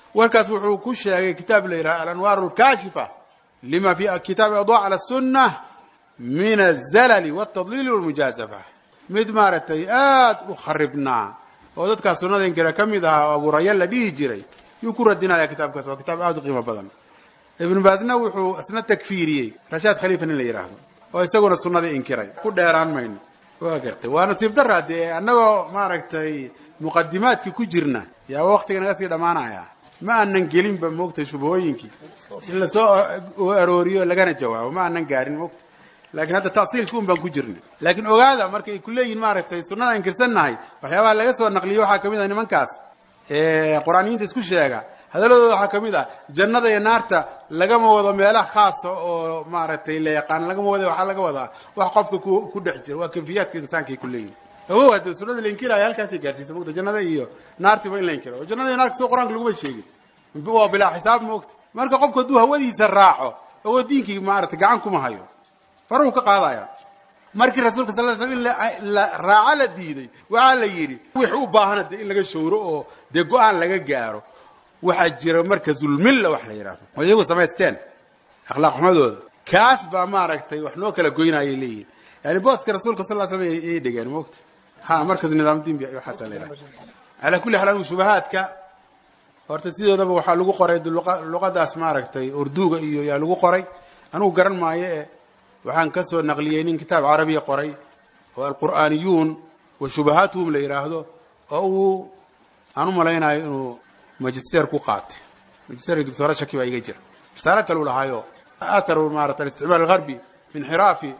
warkaas wuxuu ku sheegay kitaab la yidhaha alanwaar alkaashifa lima fi kitaabi adwa cala sunna min azalali waltadliili walmujaazafa mid maaragtay aad u kharibnaa oo dadkaas sunnada inkira ka mid ahaa oo abuuraya la dhihi jiray yuu ku radinaya kitaabkaas waa kitaab aad u qiimo badan ibnu baasna wuxuu isna takfiiriyey rashaad khaliifa nin la yidhaahdo oo isaguna sunnadii inkiray ku dheeraan mayno waa gartay waa nasiib daraa dee annagoo maaragtay muqadimaadkii ku jirna yaa waktiga naga sii dhammaanaya ma aanan gelinba moogtay shubahooyinkii in lasoo arooriyo lagana jawaabo ma aanan gaarin moogta laakiin hadda tasiilki un baan ku jirna laakiin ogaada markay ku leeyihin maaragtay sunnada inkirsannahay waxyaabaha laga soo naqliyo waxaa kamid ah nimankaas qur-aaniyiinta isku sheega hadaladooda waxaa kamid ah jannada iyo naarta lagama wado meelaha khaasa oo maaragtay la yaqaano lagama wada waxaa laga wadaa wax qofka ku ku dhex jira waa kayfiyaadka insaanka ay ku leeyihin ogow hadda sunnada la inkiraayo halkaasay gaarsiisa mogta jannada iyo naartiba in la inkiro oo jannada iyo naarta soo qur-aanka laguma sheegin waa bilaa xisaab moogta marka qofku hadduu hawadiisa raaco ogoo diinkii maaragtay gacan kuma hayo faruhu ka qaadaya markii rasuulka sal slam in la raaco la diiday waxaa la yidhi wix u baahana dee in laga showro oo dee go-aan laga gaaro waxaa jira marka zulmilla wax la yidhahdo oo iyagu samaysteen akhlaaq xumadooda kaas baa maaragtay wax noo kala goynayay leeyihin yani booska rasuulka sal l slam ayay dhegeen moogta ha markas nidaam dimbi waxaasa la yidhahda calaa kulli xaal anigu shubahaadka horta sidoodaba waxaa lagu qoray luqadaas maaragtay urduga iyo yaa lagu qoray anigu garan maayo e waxaan ka soo naqliyey nin kitaab carabiya qoray oo alqur'aaniyuun wa shubahaatuhum la yidhaahdo oo uu aan u malaynayo inuu magister ku qaatay magister doctora shaki baa iga jira risaalo kale u lahaayo atharu maarata alisticmaal algarbi min xiraafi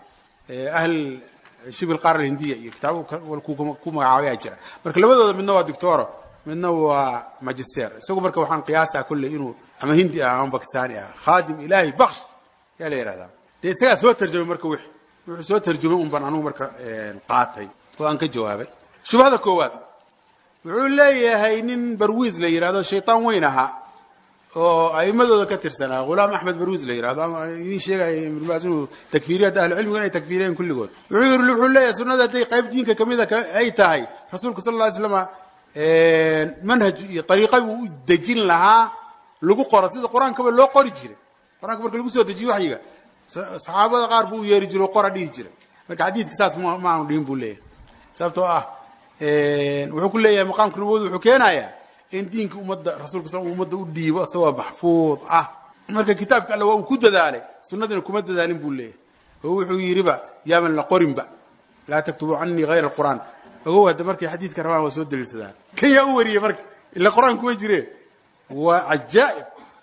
ahl shib alqaara alhindiya iyo kitaabo ku magacaabaya jira marka labadooda midna waa doctoro midna waa magister isagu marka waxaan qiyaasaa kolley inuu ama hindi ah ama bakistani ah khaadim ilahi baksh yaa la yidhahdaa dee isagaa soo tarjamay marka wixi wuxuu soo tarjumay un baan anugu marka qaatay oo aan ka jawaabay shubhada koowaad wuxuu leeyahay nin barwiis la yidhahdo shaytaan weyn ahaa oo a'imadooda ka tirsanaa ghulaam axmed barwiis la yidhahdo ama idiin sheegaya ibnubaas inuu takfiiriyo hadda ahlucilmiga inay takfiiriyeen kulligood wuxuu yidhi wuxuu leeyahay sunnada hadday qayb diinka kamida ay tahay rasuulku sal lla ly slama manhaj iyo ariiqa buu u dejin lahaa lagu qoro sida qur-aankaba loo qori jiray qur-aanka marka lagu soo dejiyo waxyiga saxaabada qaar buu u yeeri jiro o qora dhihi jiray marka xadiidka saas ma aanu dhihin buu leeyahay sababtoo ah wuxuu ku leeyahay maqaamka nabawada wuxuu keenayaa in diinka ummadda rasulka sal ummadda u dhiibo isagoo maxfuud ah marka kitaabka alle waa uu ku dadaalay sunnadina kuma dadaalin buu leeyahay oo wuxuu yidhiba yaaban la qorinba laa taktubu canii hayra alqur'aan ogow hadda markay xadiidka rabaan waa soo daliilsadaan kan yaa u wariyey marka ila qur-aan kuma jireen waa cajaa'ib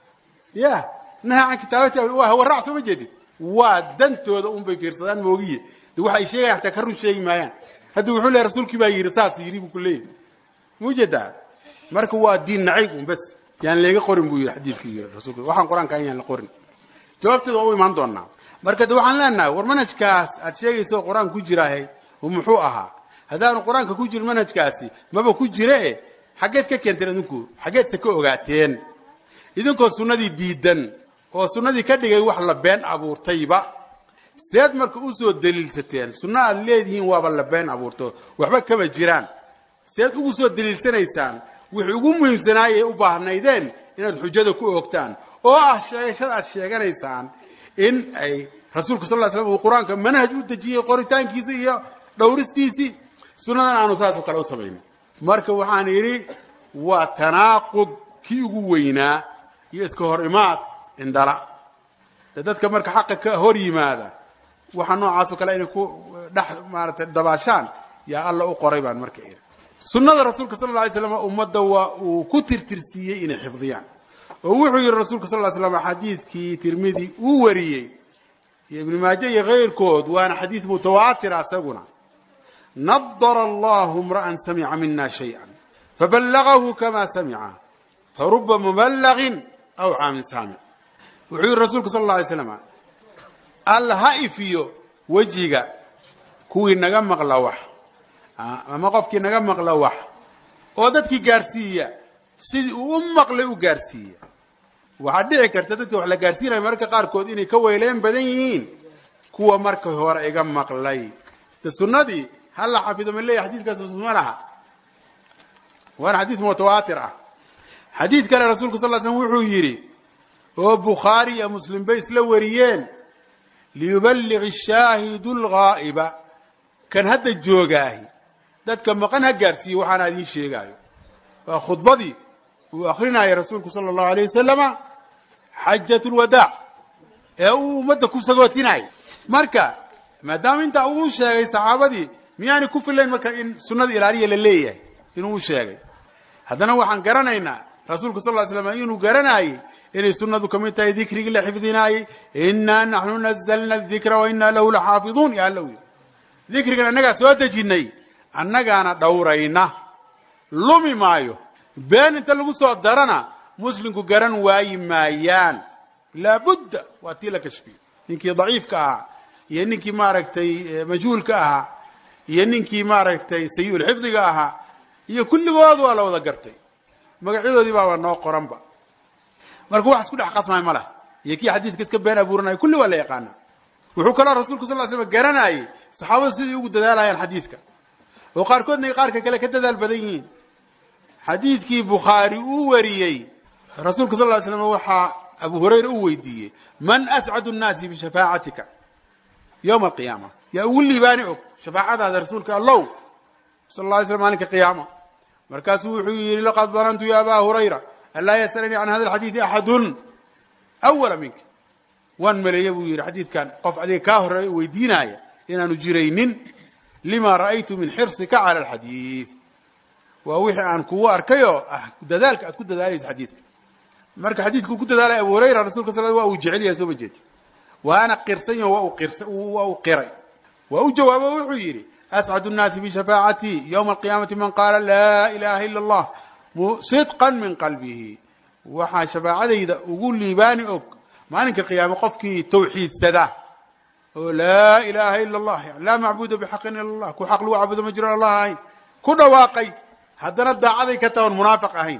ya naha can kitaabati waa hawaraac soo ma jeedid waa dantooda un bay fiirsadaan moogiye de waxa ay sheegaya hataa ka run sheegi maayaan hadda wuxuu leehay rasuulkii baa yidhi saas yidhi buu ku leeyahy ma ujeedaa marka waa diin nacayb un bas yaan leega qorin buu yidhi xadiidku yidhi rasuulka waxaan qur-aanka yaan la qorin jawaabteeda waa u imaan doonaa marka de waxaan leenahay war manhajkaas aad sheegaysa oo qur-aanka ku jiraahay muxuu ahaa haddaanu qur-aanka ku jirin manhajkaasi maba ku jire e xaggeed ka keenteen idinku xaggeedse ka ogaateen idinkoo sunnadii diidan oo sunnadii ka dhigay wax la been abuurtayba seed marka usoo daliilsateen sunno aad leedihiin waaba la been abuurto waxba kama jiraan seed ugu soo daliilsanaysaan wixii ugu muhiimsanaayay u baahnaydeen inaad xujada ku oogtaan oo ah sheegashada aad sheeganaysaan in ay rasuulku sal ly slam uu qur-aanka manhaj u dejiyey qoritaankiisa iyo dhowristiisii sunnadan aanu saasoo kale u samaynin marka waxaan yidhi waa tanaaqud kii ugu weynaa iyo iska hor imaad indhala de dadka marka xaqa ka hor yimaada waxa noocaasoo kale inay ku dhex maaratay dabaashaan yaa alla u qoray baan marka idhi sunnada rasuulka sal lla alay slam ummadda waa uu ku tirtirsiiyey inay xifdiyaan oo wuxuu yidhi rasuulka sal ly slam xadiidkii tirmidi uu wariyey iyo ibnu maaje iyo kayrkood waana xadiid mutawaatira isaguna nadara allahu imra'an samica mina shayئa faballagahu kama samica faruba muballagin aw caamin saamic wuxuu yihi rasuulku sal اla alay slam alla ha ifiyo wejiga kuwii naga maqla wax ama qofkii naga maqla wax oo dadkii gaarsiiya sidii uu u maqlay u gaarsiiya waxaa dhici karta dadka wax la gaarsiinaya mararka qaarkood inay ka weyleen badan yihiin kuwa marka hore iga maqlay de sunnadii ha la xafido ma leeya xadiiskaas ma laha waana xadiis mutawaatir ah xadiid kale rasuulku sal l slm wuxuu yidhi oo bukhaari iyo muslim bay isla wariyeen liyuballig ashaahidu lghaa'iba kan hadda joogaahi dadka maqan ha gaarsiiyo waxaana idiin sheegaayo waa khudbadii uu akrinaya rasuulku sala allahu alayh wasalama xajat lwadaac ee uu ummadda ku sagootinaya marka maadaama intaa uu sheegay saxaabadii miyaanay ku filayn marka in sunnada ilaaliya la leeyahay inuu sheegay haddana waxaan garanaynaa rasuulku sal ly slam inuu garanaayey inay sunnadu ka mid tahay dikrigii la xifdinaayey innaa naxnu nazalna dikra wa innaa lahu laxaafiduun ya alla yidhi dikrigan annagaa soo dejinay annagaana dhowrayna lumi maayo been inta lagu soo darana muslimku garan waayi maayaan laabudda waa tii la kashfiyo ninkii daciifka ahaa iyo ninkii maaragtay majhuulka ahaa iyo ninkii maaragtay sayi-ul xifdiga ahaa iyo kulligood waa la wada gartay magacyadoodii baaba noo qoranba marka wax isku dhex qasmay ma lah iyo kii xadiidka iska been abuuranaya kulli waa la yaqaana wuxuu kaloo rasuulku sal ly slam garanayay saxaabadu sidai ugu dadaalayaan xadiidka oo qaarkoodna ay qaarka kale ka dadaal badan yihiin xadiidkii bukhaari uu wariyey rasuulka sal ly slam waxaa abu hurayra u weydiiyey man ascadu nnaasi bishafaacatika yowma alqiyaama yaa ugu liibaani og shafaacadaada rasuulka allow sal la alay slam maalinka qiyaama markaasuu wuxuu yidhi laqad danantu ya aba hurayra an laa yasalanii can hada alxadiidi axadun awala minka waan maleeya buu yidhi xadiidkan qof adiga kaa horeeya u weydiinaaya inaanu jiraynin lima ra'aytu min xirsika cala alxadiid waa wixii aan kugu arkayoo ah dadaalka aad ku dadaalaysa xadiidka marka xadiidkuu ku dadaalaya abu hurayra rasulka sal waa uu jecel yahay soo ma jeedi waana qirsan yaho waa uu qirsa waa uu qiray waa u jawaabo wuxuu yidhi ascad الnaasi bishafaacatii ywma alqiyaamati man qaala laa ilaha ila اllah sidqa min qalbihi waxaa shafaacadayda ugu liibaani og maalinka qiyaame qofkii tawxiidsada oo laa ilaha ila اllah laa macbuda bxaqin ila اllah ku xaq lagu caabudo ma jiro allah ahayn ku dhawaaqay haddana daacaday ka taha on munaafiq ahayn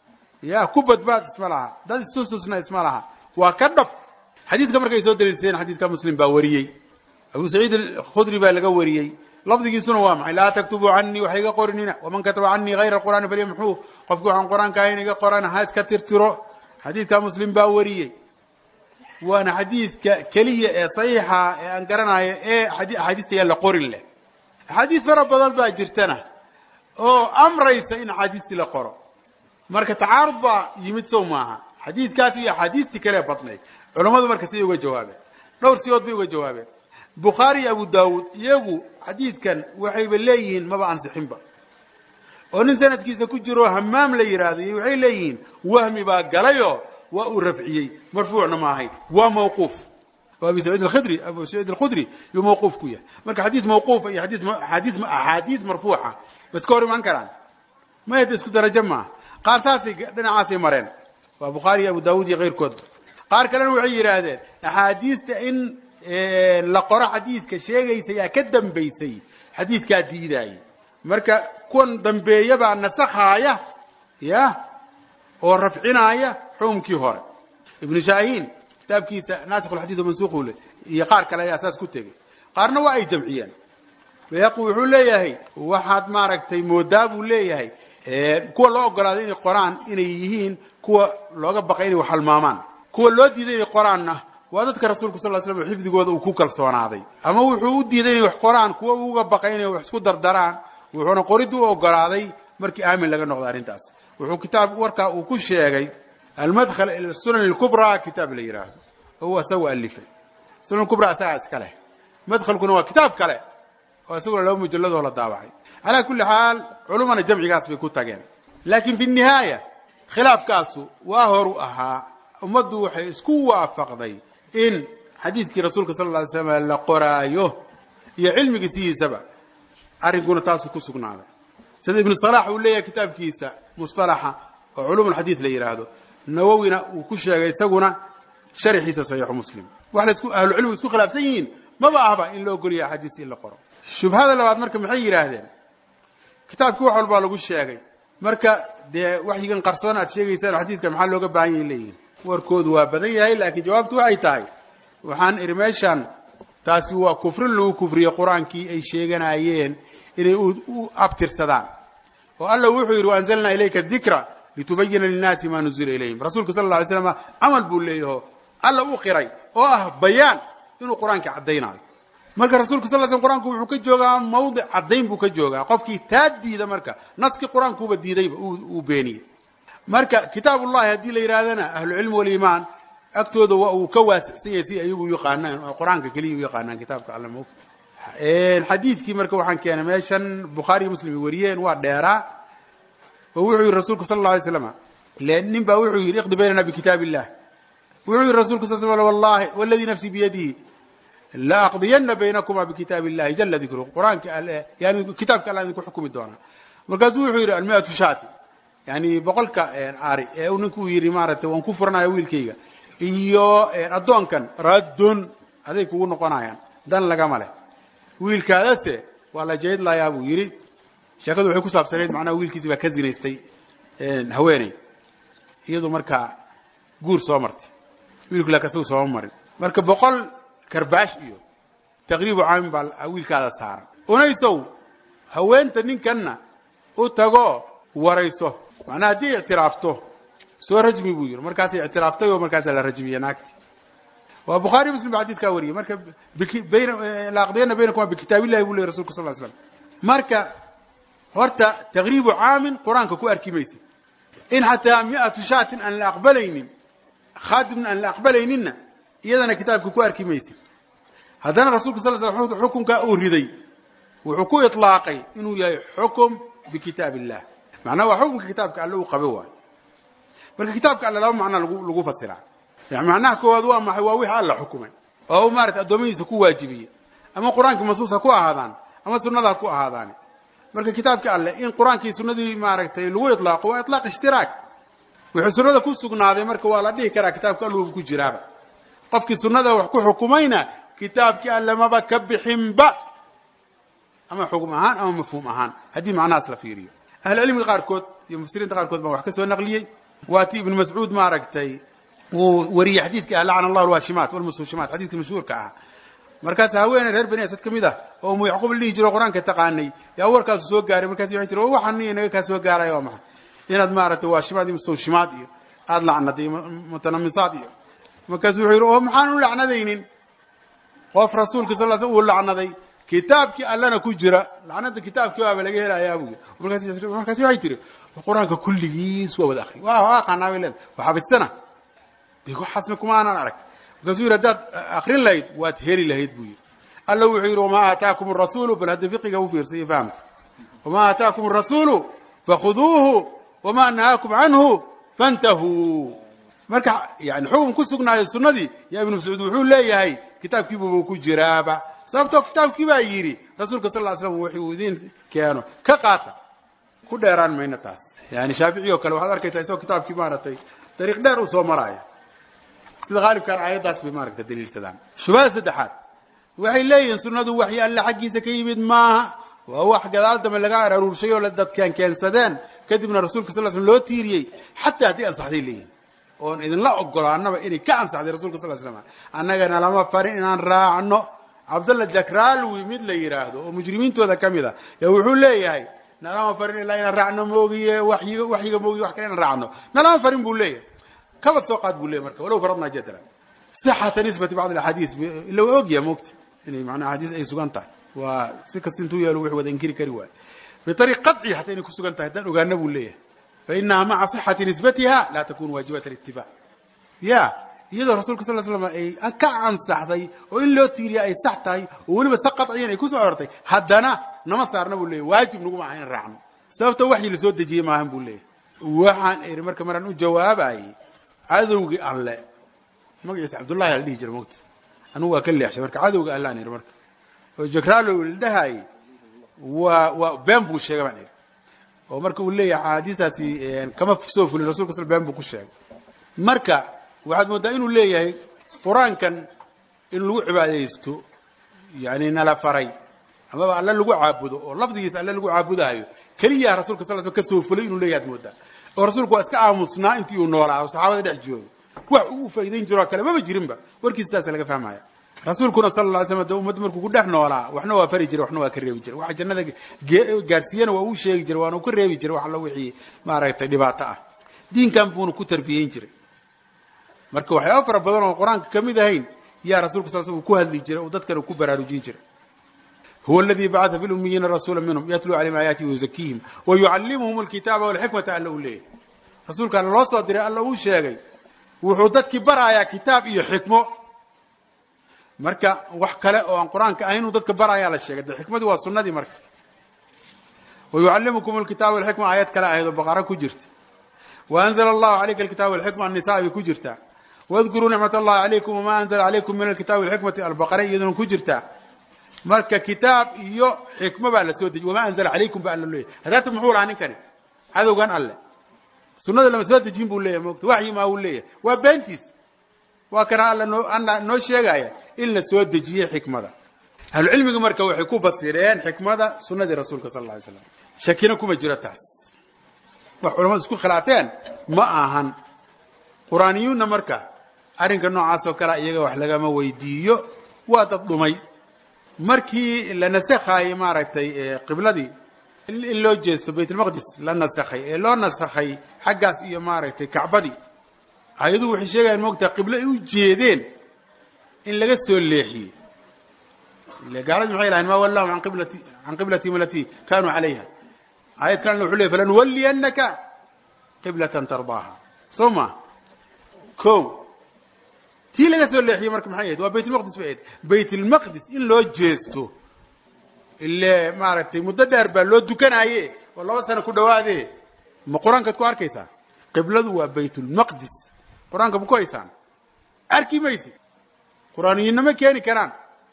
ya ku badbaad isma laha dad isustusna isma laha waa ka dhab xadiidka markay soo daliilsadeen xadiidka muslim baa wariyey abu saciid alkhudri baa laga wariyey lafdigiisuna waa maxay laa taktubuu canii wax iga qorinina waman kataba canii hayra qur'aani falyamxuu qofki waxaan qur-aanka ahayn iga qoran ha iska tirtiro xadiidka muslim baa wariyey waana xadiidka keliya ee saxiixa ee aan garanayo ee axaadiista yaa la qorin leh axaadiis fara badan baa jirtana oo amraysa in axaadiistii la qoro marka tacaarud baa yimid sow maaha xadiidkaas iyo axaadiistii kale badnayd culammadu marka siday uga jawaabeen dhowr sigood bay uga jawaabeen bukhaari iyo abu daawuud iyagu xadiidkan waxayba leeyihiin maba ansixinba oo nin sanadkiisa ku jiro hamaam la yidhaahdo iyo waxay leeyihiin wahmi baa galayoo waa uu rafciyey marfuucna ma ahayn waa mawquuf oo abi saciid alkhidri abu saciid alkhudri yuu mawquuf ku yahay marka xadiid mawquufa iyo xadiid xadiid axaadiis marfuuca ma iska hor imaan karaan mayada isku darajo maaha qaar saasay dhinacaasay mareen waa bukhaari iyo abu daawuud iyo keyrkoodba qaar kalena waxay yidhaahdeen axaadiista in la qoro xadiidka sheegaysa yaa ka dambaysay xadiidkaa diidaayay marka kuwan dambeeyabaa nasakhaaya ya oo rafcinaaya xukumkii hore ibnu shaahiin kitaabkiisa nasikh lxadid mansuuqu le iyo qaar kale ayaa saas ku tegey qaarna waa ay jamciyeen bayhaqi wuxuu leeyahay waxaad maaragtay moodaa buu leeyahay kuwa loo ogolaaday inay qoraan inay yihiin kuwa looga baqay inay wax halmaamaan kuwa loo diiday inay qoraanna waa dadka rasuulka sal slam oo xifdigooda uu ku kalsoonaaday ama wuxuu u diiday inay wax qoraan kuwa uga baqay inay wax isku dardaraan wuxuuna qoridda u ogolaaday markii aamin laga noqdo arrintaas wuxuu kitaab warkaa uu ku sheegay almadkhal ila sunan lkubraa kitaab la yidhaahdo oo uu isagu alifay sunan kubra isagaa iska leh madkhalkuna waa kitaab kale oo isaguna laba mujalladoo la daabacay calaa kulli xaal culumana jamcigaas bay ku tageen laakiin fi nihaaya khilaafkaasu waa horu ahaa ummaddu waxay isku waafaqday in xadiidkii rasuulka sal lla alay slam la qoraayo iyo cilmigii sidiisaba arrinkuna taasuu ku sugnaaday sida ibnu salax uu leeyahay kitaabkiisa mustalaxa oo culum alxadiid la yidhaahdo nawowina uu ku sheegay isaguna sharxiisa saxiixu muslim wax laisku ahlucilmigu isku khilaafsan yihiin maba ahba in la ogoliya axaadiis in la qoro shubhada labaad marka maxay yidhaahdeen kitaabkii wax walbaa lagu sheegay marka dee waxyigan qarsoon aad sheegaysaan xadiidka maxaa looga baahan yahay leeyihin warkoodu waa badan yahay laakiin jawaabtu waxay tahay waxaan idhi meeshan taasi waa kufrin lagu kufriye qur-aankii ay sheeganayeen inay u abtirsadaan oo alla wuxuu yidhi waanzalnaa ilayka dikra litubayina linnaasi ma nuzila ilayhim rasuulka sal alla alay slam camal buu leeyaho alla u qiray oo ah bayaan inuu qur-aanka caddaynayo marka rasulka sal sl qur-aanku wuxuu ka joogaa mawdic caddayn buu ka joogaa qofkii taa diida marka naskii qur-aankuuba diidayba uu beeniyey marka kitaab ullahi haddii la yidhahdana ahlucilmi waliimaan agtooda waa uu ka waasicsan yahay si ayagu yaqaanaan oo qur-aanka keliya u yaqaanaan kitaabka alla mo xadiidkii marka waxaan keenay meeshan bukhaariyo muslim wariyeen waa dheeraa oo wuxuu yihi rasulku sal la alay slam nin baa wuxuu yidhi iqdi baynana bikitaab illah wuxuu yihi rasulku sal sl wallahi waladii nafsii biyadihi la aqdiyana baynakuma bikitaab illahi jala dikru qur-aanka yani kitaabka alla idinku xukumi doonaa markaasuu wuxuu yidhi almiatu shati yani boqolka ari ee uu ninku yidhi maaragtay waan ku furanaya wiilkayga iyo addoonkan raddun aday kugu noqonayaan dan lagama leh wiilkaadase waa la jeedlayaa buu yidhi sheekadu waxay ku saabsanayd macnaha wiilkiisi baa ka zinaystay haweeney iyadu markaa guur soo martay wiilku laakin isagu sooma marin marka boqol karbaash iyo taqriibu caamin baa wiilkaada saaran unaysow haweenta ninkanna u tago warayso macnaha haddii ictiraafto soo rajmi buu yidhi markaasay ictiraaftay oo markaasaa la rajmiye naagti waa bukhaari muslim ba xadidkaa wariyey marka la aqdiyana baynakuma bikitaab illahi buu ley rasulka sal slam marka horta taqriibu caamin qur-aanka ku arki maysid in xataa miatu shaatin aan la aqbalaynin khaadimna aan la aqbalayninna iyadana kitaabka ku arki maysid haddana rasulka sal slam xukunkaa uu riday wuxuu ku iطlaaqay inuu yahay xukum bikitaab illah macnaha waa xukunka kitaabka alle uu qabo waayo marka kitaabka alle laba macnaa lagu lagu fasiraa macnaha koowaad waa maxay waa wixii alla xukumay oo maarata addoommadiisa ku waajibiyey ama qur-aankii mansuus ha ku ahaadaan ama sunnada ha ku ahaadaani marka kitaabka alleh in qur-aankii sunnadii maaragtay lagu ilaaqo waa ilaaq ishtiraak wuxuu sunnada ku sugnaaday marka waa la dhihi karaa kitaabka alluba ku jiraaba qofkii sunnada wax ku xukumayna kitaabkii alle maba ka bixinba ama xukum ahaan ama mafhuum ahaan haddii macnahaas la fiiriyo ahlucilmiga qaarkood iyo mufsiriinta qaarkood baa wax ka soo naqliyey waa ti ibnu mascuud maaragtay uu wariyey xadiidka ah lacana allahu alwaashimaat walmustushimaat xadidka mashhuurka ah markaas haweeney reer bani asad ka mid ah oo umu yacquub la dhihi jiro qur-aanka taqaanay yaa warkaasu soo gaaray markaas waxay tiri waxaan inaga kaa soo gaaraya waa maxay inaad maaragtay waashimaad iyo mustawshimaad iyo aada lacnaday mutanamisaad iyo markaasu wuxuu yidhi oo maxaan u lacnadaynin qof rasuulka sal sl uu lacnaday kitaabkii allana ku jira lacnada kitaabkii waaba laga helayaa buu yidhi markaasi waxay tiri qur-aanka kulligiis waa wada akri waa aqaanaa bay leeda waa xabisana dee waxaasna kuma aanan arag markaasuu yidhi haddaad akrin lahayd waad heli lahayd buu yidhi alla wuxuu yidhi wamaa aataakum arasuulu bal hadda fiqiga u fiirsa iyo fahamka wamaa aataakum arasuulu fakhuduuhu wamaa nahaakum canhu fantahuu marka yani xukun ku sugnaaday sunnadii yaa ibnu mascuud wuxuu leeyahay kitaabkiibuba ku jiraaba sababtoo kitaabkii baa yidhi rasuulka sal ly slam wuxuu idin keeno ka qaata ku dheeraan mayno taas yani shaafici oo kale waxaad arkaysaa isagoo kitaabkii maaragtay dariiq dheer uu soo maraayo sida haalibkaan aayaddaas bay maaragta daliilsadaan shubhada saddexaad waxay leeyihiin sunnadu waxyi alle xaggiisa ka yimid maaha waa wax gadaal dambe laga aruurshay oo dadkan keensadeen kadibna rasuulka sal slam loo tiiriyey xataa haddii ansaxday leeyihin oon idinla ogolaanaba inay ka ansaxday rasulka sal slam annagana lama farin inaan raacno cabdalla jakraalwi mid la yidhaahdo oo mujrimiintooda ka mid a ee wuxuu leeyahay nalama farin ilaa inaan raacno moogiye wayiga waxyiga moogiye wax kale inaan raacno nalama farin buu leeyahay kabad soo qaad buu leeyahy marka walow faradnaa jadran sixata nisbati bacd alaxaadiis ila waa ogyaha moogta inay macnaa axaadiis ay sugan tahay waa si kasta intuu yeelo wuxuu wada inkiri kari waayo biariiq qaطci xataa inay ku sugan tahay haddaan ogaana buu leeyahay fainaha maca صixati nisbatiha laa takunu waajibat اlitibac ya iyadoo rasulka sal slam ay ka ansaxday oo in loo tiiriya ay sax tahay oo weliba si qaطciyan ay kusoo arortay haddana nama saarna buu leeyahy waajib naguma aha in raacno sababta waxyi lasoo dejiyey maahan buu leeyahay waxaan iri marka maraan u jawaabayey cadowgii alle magaciisa cabdullahi ala dhihi jira mogta anugu waa ka leexshay marka cadowga alle aan iri marka oo jakraalow la dhahaayey waa waa been buu sheegay baan iri oo marka uu leeyahay axaadiistaasi kama soo fulin rasulka sl been buu ku sheegay marka waxaad mooddaa inuu leeyahay qur-aankan in lagu cibaadaysto yani nala faray amaba alle lagu caabudo oo lafdigiisa alle lagu caabudaayo keliya rasulka sal sl ka soo fulay inuu leeyahay ad mooddaa oo rasuulku waa iska aamusnaa intii uu noolaa oo saxaabada dhex joogo wax uu faa'idayn jiroo kale maba jirinba warkiisa saasa laga fahmaya rasuulkuna sal lla ly slam de ummadda markuu ku dhex noolaa waxna waa fari jiray waxna waa ka reebi jiray waxa jannada gaarsiiyana waa uu sheegi jiray waana uu ka reebi jiray wax alla wixii maaragtay dhibaato ah diinkan buuna ku tarbiyeyn jiray marka waxyaaba fara badan oo qur-aanka ka mid ahayn yaa rasulka sal sl uu ku hadli jiray oo dadkana ku baraarujin jiray huwa aladii bacata fi lumiyiina rasuula minhum yatluu calayhim aayaatihi wayuzakiihim wa yucallimuhum alkitaaba walxikmata alla uu leeyahy rasuulkaana loo soo diray alla uu sheegay wuxuu dadkii baraayaa kitaab iyo xikmo marka wax kale oo aan qur-aanka ahaynuu dadka baraayaa la sheegay de xikmadii waa sunnadii marka wa yucallimukum alkitaaba walxikma aayad kale ahayd oo baqara ku jirta waanzla allahu calayka alkitaba walxikma annisaa bay ku jirtaa wadkuruu nicmat allahi calaykum wamaa anzla calaykum min alkitabi walxikmati albaqara iyaduna ku jirtaa marka kitaab iyo xikmo baa la soo dejiy wamaa anzla calaykum ba alla leeyahy hadaata muxuu lahaa ninkani cadowgan alle sunada lama soo dejin buu leeyahy mogta waxyi maa uu leeyahay waa beentiis waa kana alla noo alla noo sheegaya in la soo dejiyey xikmada ahlucilmiga marka waxay ku fasireen xikmada sunadii rasuulka sal lla alay slam shakina kuma jiro taas wax culamadu isku khilaafeen ma ahan qur-aaniyuunna marka arrinka noocaas oo kalea iyaga wax lagama weydiiyo waa dad dhumay markii la nasakhaayey maaragtay qibladii in loo jeesto baytulmaqdis la nasakhay ee loo nasakhay xaggaas iyo maaragtay kacbadii ayaduhu waxay sheegayaan moogtaa qiblo ay u jeedeen in laga soo leexiyey ile gaaladi maxay lahayn ma wallahum an qiblati can qiblatihim alatii kanuu calayha aayad kalena wuxuu ley falanuwalliyannaka qiblatan tardaaha soo ma ko tii laga soo leexiyey marka maxay ahayd waa baytulmaqdis bay ahayd baytulmaqdis in loo jeesto ile maaragtay muddo dheer baa loo dukanaaye oo laba sano ku dhawaade ma qur-aankaad ku arkaysaa qibladu waa baytulmaqdis qur-aanka ma ku haysaan arki maysi qur-aaniyiinama keeni karaan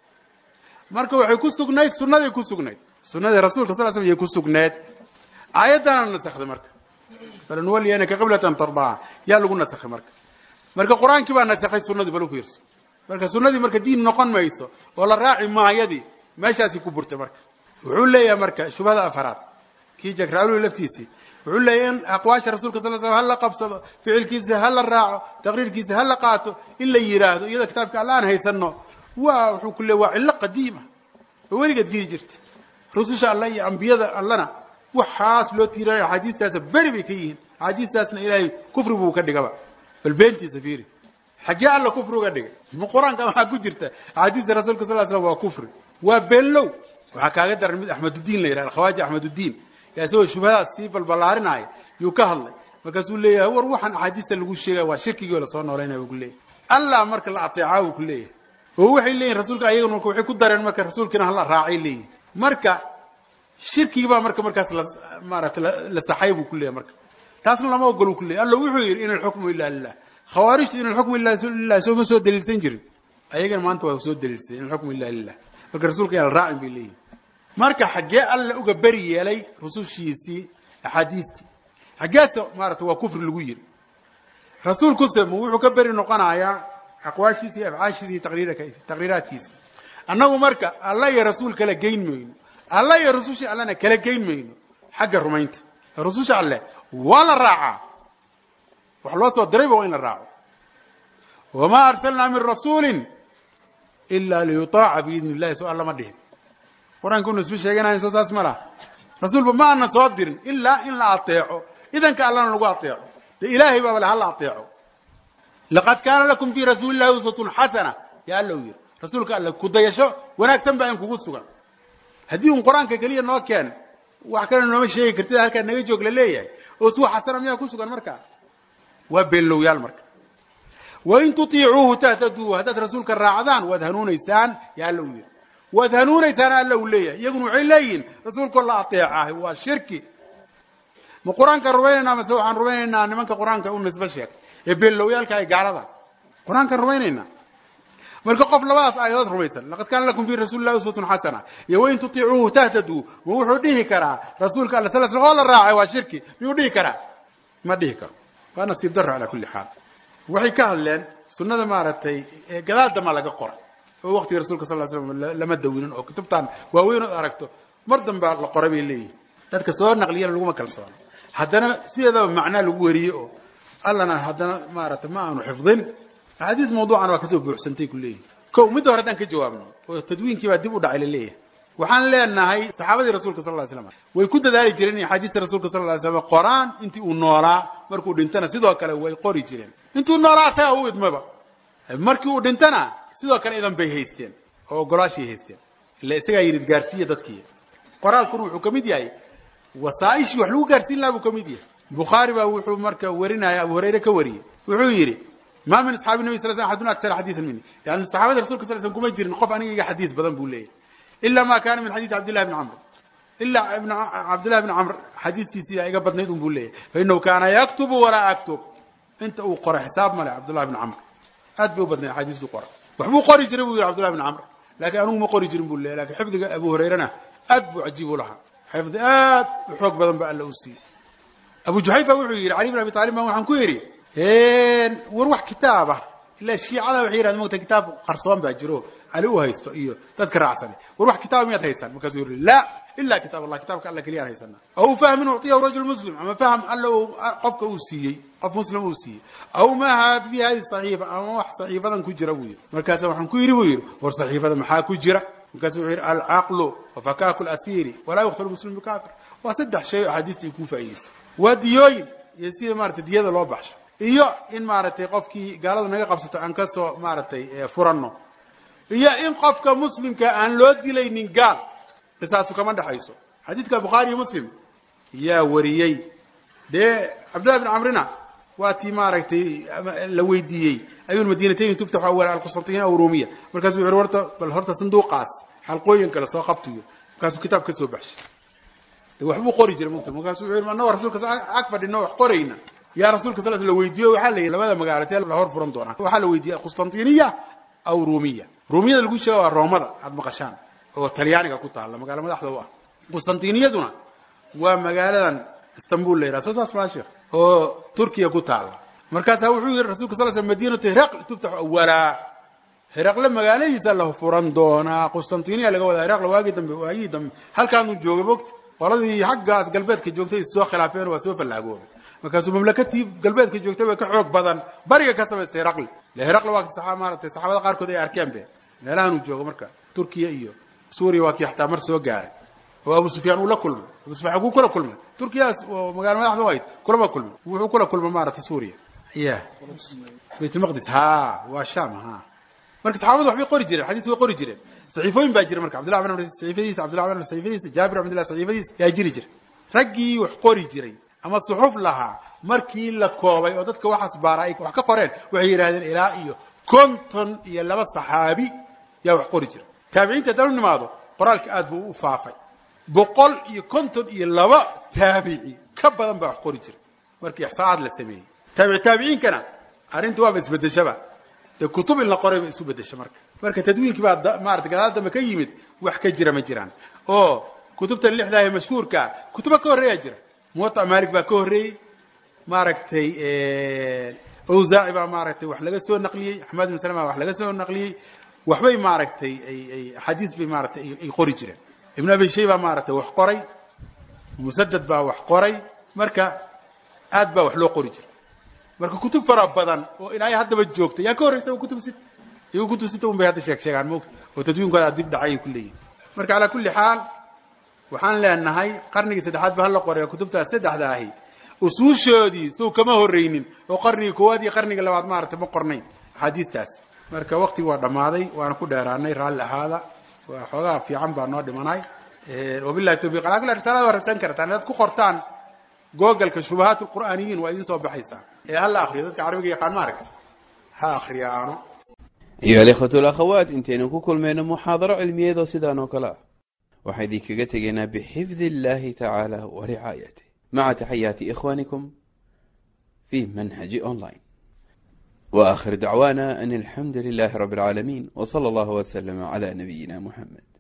marka waxay ku sugnayd sunnaday ku sugnayd sunnadii rasuulka sal slam yay ku sugneed aayaddana nasakday marka falanuwaliyanaka qiblatan tardaaha yaa lagu nasakhay marka marka qur-aankii baa nasakhay sunnadii bal u fiirso marka sunnadii marka diin noqon mayso oo la raaci maayadii meeshaasi ku burtay marka wuxuu leeyahay marka shubhada afaraad kii jakraaluu laftiisii wuxuu leeyahay in aqwaasha rasuulka sal slam ha la qabsado ficilkiisa ha la raaco taqriirkiisa ha la qaato in la yidhaahdo iyadoo kitaabka alla aan haysano waa wuxuu ku leey waa cillo qadiima oo weligeed jiri jirta rususha alla iyo ambiyada allana waxaas loo tiiranayo axaadiistaasa beri bay ka yihiin axaadiistaasna ilaahay kufri buu ka dhigaba bal beentiisa fiiri xaggee alla kufri uga dhigay ma qur-aanka maxaa ku jirta axaadiista rasuulka sal slam waa kufri waa beenlow waxaa kaaga daran mid axmeduddiin la yidhahda khawaaji axmeduddiin yaa isagoo shubhadaas sii balballaarinaya yuu ka hadlay markaasuu leeyahay war waxaan axaadiista lagu sheegaya waa shirkigii oo lasoo noolaynaya buu ku leeyahay allah marka la ateecaa buu ku leeyahay oo waxay leeyihin rasuulka ayagana marka waxay ku dareen marka rasuulkiina hala raacay leeyihin marka shirkigii baa marka markaas la maarata la saxay buu ku leeyahay marka taasna lama ogol ku leeyahy alla wuxuu yidhi in alxukmu ila lilah khawaarijtu in alxukmu ila lilah sooma soo daliilsan jirin ayagana maanta waa soo daliilsay in alxukmu ila lilah marka rasuulka yaa la raacin bay leeyihin marka xaggee alla uga beri yeelay rusushiisii axaadiistii xaggeese maarata waa kufri lagu yiri rasuulkuse ma wuxuu ka beri noqonayaa aqwaashiisa iyo afcaashiisa iyo taqriiraadkiisa annagu marka alla iyo rasuul kala geyn mayno alla iyo rusushii allana kala geyn mayno xagga rumaynta rususha alleh waa la raacaa wax loo soo dirayba waa in la raaco wamaa arsalnaa min rasuulin ilaa liyutaaca biidni illahi soo alla ma dhihin qur-aanka unu isma sheeganayn soo saas ma laha rasuulba ma ana soo dirin ilaa in la ateeco idanka allana lagu ateeco de ilaahay baaba le hala ateeco laqad kaana lakum fii rasuuli illahi uswatun xasana yaa alla u yiri rasuulka alle kudayasho wanaagsan baa in kugu sugan haddii un qur-aanka keliya noo keen wax kalena nooma sheegi kartid halkaa naga joog la leeyahay oo suwa xasana miyaa ku sugan markaa waa beenlowyaal marka wain tutiicuuhu tahtaduu haddaad rasuulka raacdaan waad hanuunaysaan yaa alla u yiri waad hanuunaysaan alla uu leeyahay iyaguna waxay leeyihin rasuulkoo la ateecahay waa shirki ma qur-aankaan rumaynaynaa mase waxaan rumaynaynaa nimanka qur-aanka u nisbo sheegtay ee beelowyaalka ay gaalada qur-aankaan rumaynaynaa marka qof labadaas aayadood rumaysan laqad kaana lakum fi rasuuli llahi uswatun xasana iyo wain tutiicuuhu tahtaduu ma wuxuu dhihi karaa rasuulka alla sal sl oo la raacay waa shirki miyuu dhihi karaa ma dhihi karo waa nasiib daro calaa kulli xaal waxay ka hadleen sunnada maaragtay gadaal dama laga qoray oo waqtiga rasulka sal slam lama dawinin oo kutubtan waaweyn ood aragto mar dambaa la qoray bay leeyihin dadka soo naqliyana laguma kalsoono haddana sideedaba macnaa lagu wariye oo allana haddana maaragtay ma aanu xifdin axaadiis mawduucana waa kasoo buuxsantay ku leeyihin ko midda hore haddaan ka jawaabno oo tadwiinkii baa dib u dhacay la leeyahay waxaan leenahay saxaabadii rasuulka sal ly slam way ku dadaali jireen in axaadiista rasuulka sal ly slam qoraan intii uu noolaa markuu dhintana sidoo kale way qori jireen intuu noolaa asaga u idmaba markii uu dhintana sidoo kale idan bay haysteen oo ogolaashay haysteen ila isagaa yidhi gaarsiiya dadkii qoraalkuna wuxuu ka mid yahay wasaaishii wax lagu gaarsiin lahaa buu ka mid yahay bukhaari baa wuxuu marka warinaya abu hurayre ka wariyey wuxuu yidhi ma min asxaabi nabi sal sl axadun akara xadiisan mini yani saxaabada rasulka sal slm kuma jirin qof aniga iga xadiis badan buu leeyahy ila ma kana min xadiis cabdillahi bni camr ilaa ibn cabdillahi bni camr xadiistiisii iga badnayd un buu leeyahy fainahu kaana yaktubu walaa aktub inta uu qoro xisaab male cabdullahi bni camr aad bay u badnayd axaadiistuu qora waxbuu qori jiray buu yidhi cabdullahi bni camr lakin anigu ma qori jirin buu leeyahy lakin xifdiga abu hurayrena aad buu cajiib u lahaa xifdi aad u xoog badan ba alla u siiyey abu juxayfa wuxuu yidhi cali bn abi talib baan waxaan ku yidhi war wax kitaaba ila shiicada waxay yidhahdeen mogta kitaab qarsoon baa jiro cali u haysto iyo dadka raacsane war wax kitaaba miyaad haysaan markaasuu yidhi la ila kitaab allah kitaabka alla keliyaan haysana aw fahmin uctiyahu rajul muslim ama fahm alla uu qofka uu siiyey qof muslim uu siiyey aw maha fi hadi saxiifa ama wax saxiifadan ku jira buu yidhi markaasa waxaan ku yidhi buu yidhi war saxiifada maxaa ku jira markaasu wuxuu yidhi alcaqlu wafakaaku lasiri walaa yuqtalu muslim bikafir waa saddex shay oo axaadiista ay kuu faa'idaysay waa diyooyin iyo sida maratay diyada loo baxsho iyo in maaragtay qofkii gaalada naga qabsato aan ka soo maaragtay furanno iyo in qofka muslimka aan loo dilaynin gaal qisaasu kama dhexayso xadiidka bukhaari iyo muslim yaa wariyey dee cabdillahi bn camrina waa tii maaragtay la weydiiyey ayu madinatayn tuftaxu awal alqusantiina aw rumiya markaasuu wuxu horta bal horta sanduuqaas xalqooyin kale soo qabtiyo markaasuu kitaab ka soo baxshay de waxbuu qori jiray mugta markaasuu wuxu yidhi annagoo rasuulka ag fadhino wax qorayna yaa rasuulka sal la weydiiyo waxaa la yidhi labada magaalatee la hor furan doonaa waxaa la weydiiyey qustantiniya aw rumiya rumiyada lagu sheega waa roomada aad maqashaan oo talyaaniga ku taalla magaalo madaxda u ah qustantiniyaduna waa magaaladan istanbul la yidhaha soo saas maa sheekh oo turkiya ku taalla markaasaa wuxuu yidhi rasulka sal sl madinatu hiraql tuftaxu awalaa hiraqle magaaladiisa la furan doonaa qustantiniya laga wadaa hiraqle waagii dambe waagii dambe halkaanuu joogay mogta qoladii xaggaas galbeedka joogtay is soo khilaafeen waa soo fallaagoobay markaasuu mamlakatii galbeedka joogtay ba ka xoog badan bariga ka samaystay hiraqli le hiraqli waa maaratay saxaabada qaarkood ay arkeen be meelahan uu joogo marka turkiya iyo suuriya waa kii xataa mar soo gaaray oo abu sufyaan uu la kulmay abu sufyan kuu kula kulmay turkiyaas oo magaalo madaxda u ahayd kulama kulmay wuxuu kula kulmay maaragtay suuriya ya baytulmaqdis ha waa sham ha marka saxaabadu waxbay qori jireen xadiis way qori jireen saxiifooyin baa jira marka cabdillah bin amr saxiifadiisa cabdillah bin amr saxiifadiisa jaabir bin abdillah saxiifadiisa yaa jiri jira raggii wax qori jiray ama suxuf lahaa markii la koobay oo dadka waxaas baara ay wax ka qoreen waxay yidhahdeen ilaa iyo konton iyo laba saxaabi yaa wax qori jira taabiciinta haddaan u nimaado qoraalka aad buu u faafay boqol iyo konton iyo laba taabici ka badan baa wax qori jira markii ixsaacaad la sameeyey taabici taabiciinkana arrinta waaba isbedeshaba dee kutub in la qoray ba isu bedesha marka marka tadwiinkii baa maarata gadaal dambe ka yimid wax ka jira ma jiraan oo kutubtan lixdaa ee mashhuurkaa kutuba ka horreeyaa jira muwaطa malik baa ka horreeyey maaragtay awzaaci baa maaragtay wax laga soo naqliyey axmed ibn salama wax laga soo naqliyey waxbay maaragtay ay axaadiis bay maaratay ay qori jireen ibn abi shayba maaragtay wax qoray musadad baa wax qoray marka aad baa wax loo qori jira marka kutub fara badan oo ilaahay haddaba joogta yaa ka horreysa kutub sit iyagu kutub sita un bay hadda sheeg sheegaan moogta oo tadwiinkooda dib dhacay ay ku leeyihin marka calaa kulli xaal waxaan leenahay qarnigii saddexaad ba hala qoray kutubtaas saddexda ahi usuushoodii sow kama horreynin oo qarnigii koowaad iyo qarnigii labaad maaragtay ma qornayn axaadiistaas marka waktigii waa dhammaaday waana ku dheeraanay raalli ahaada waa xoogaa fiican baa noo dhimanay wabillahi tawfiq alaa kulli risaalada waa radsan kartaan inaad ku qortaan googalka shubahaat lqur'aaniyiin waa idin soo baxaysaa ee hala akriyo dadka carabiga yaqaan ma aragta ha akriya aano ayuha alikhwatu alakhawaat intaynu ku kulmayno muxaadaro cilmiyeedoo sidaan oo kale ah waxaan idinkaga tegaynaa bixifdi illahi tacaala wa ricaayatih maca taxayaati ikhwanikum fi manhaji online wa akhir dacwana an alxamdu lilahi rabi اlcaalamiin w slى اllah wslm cla nabiyina muxamed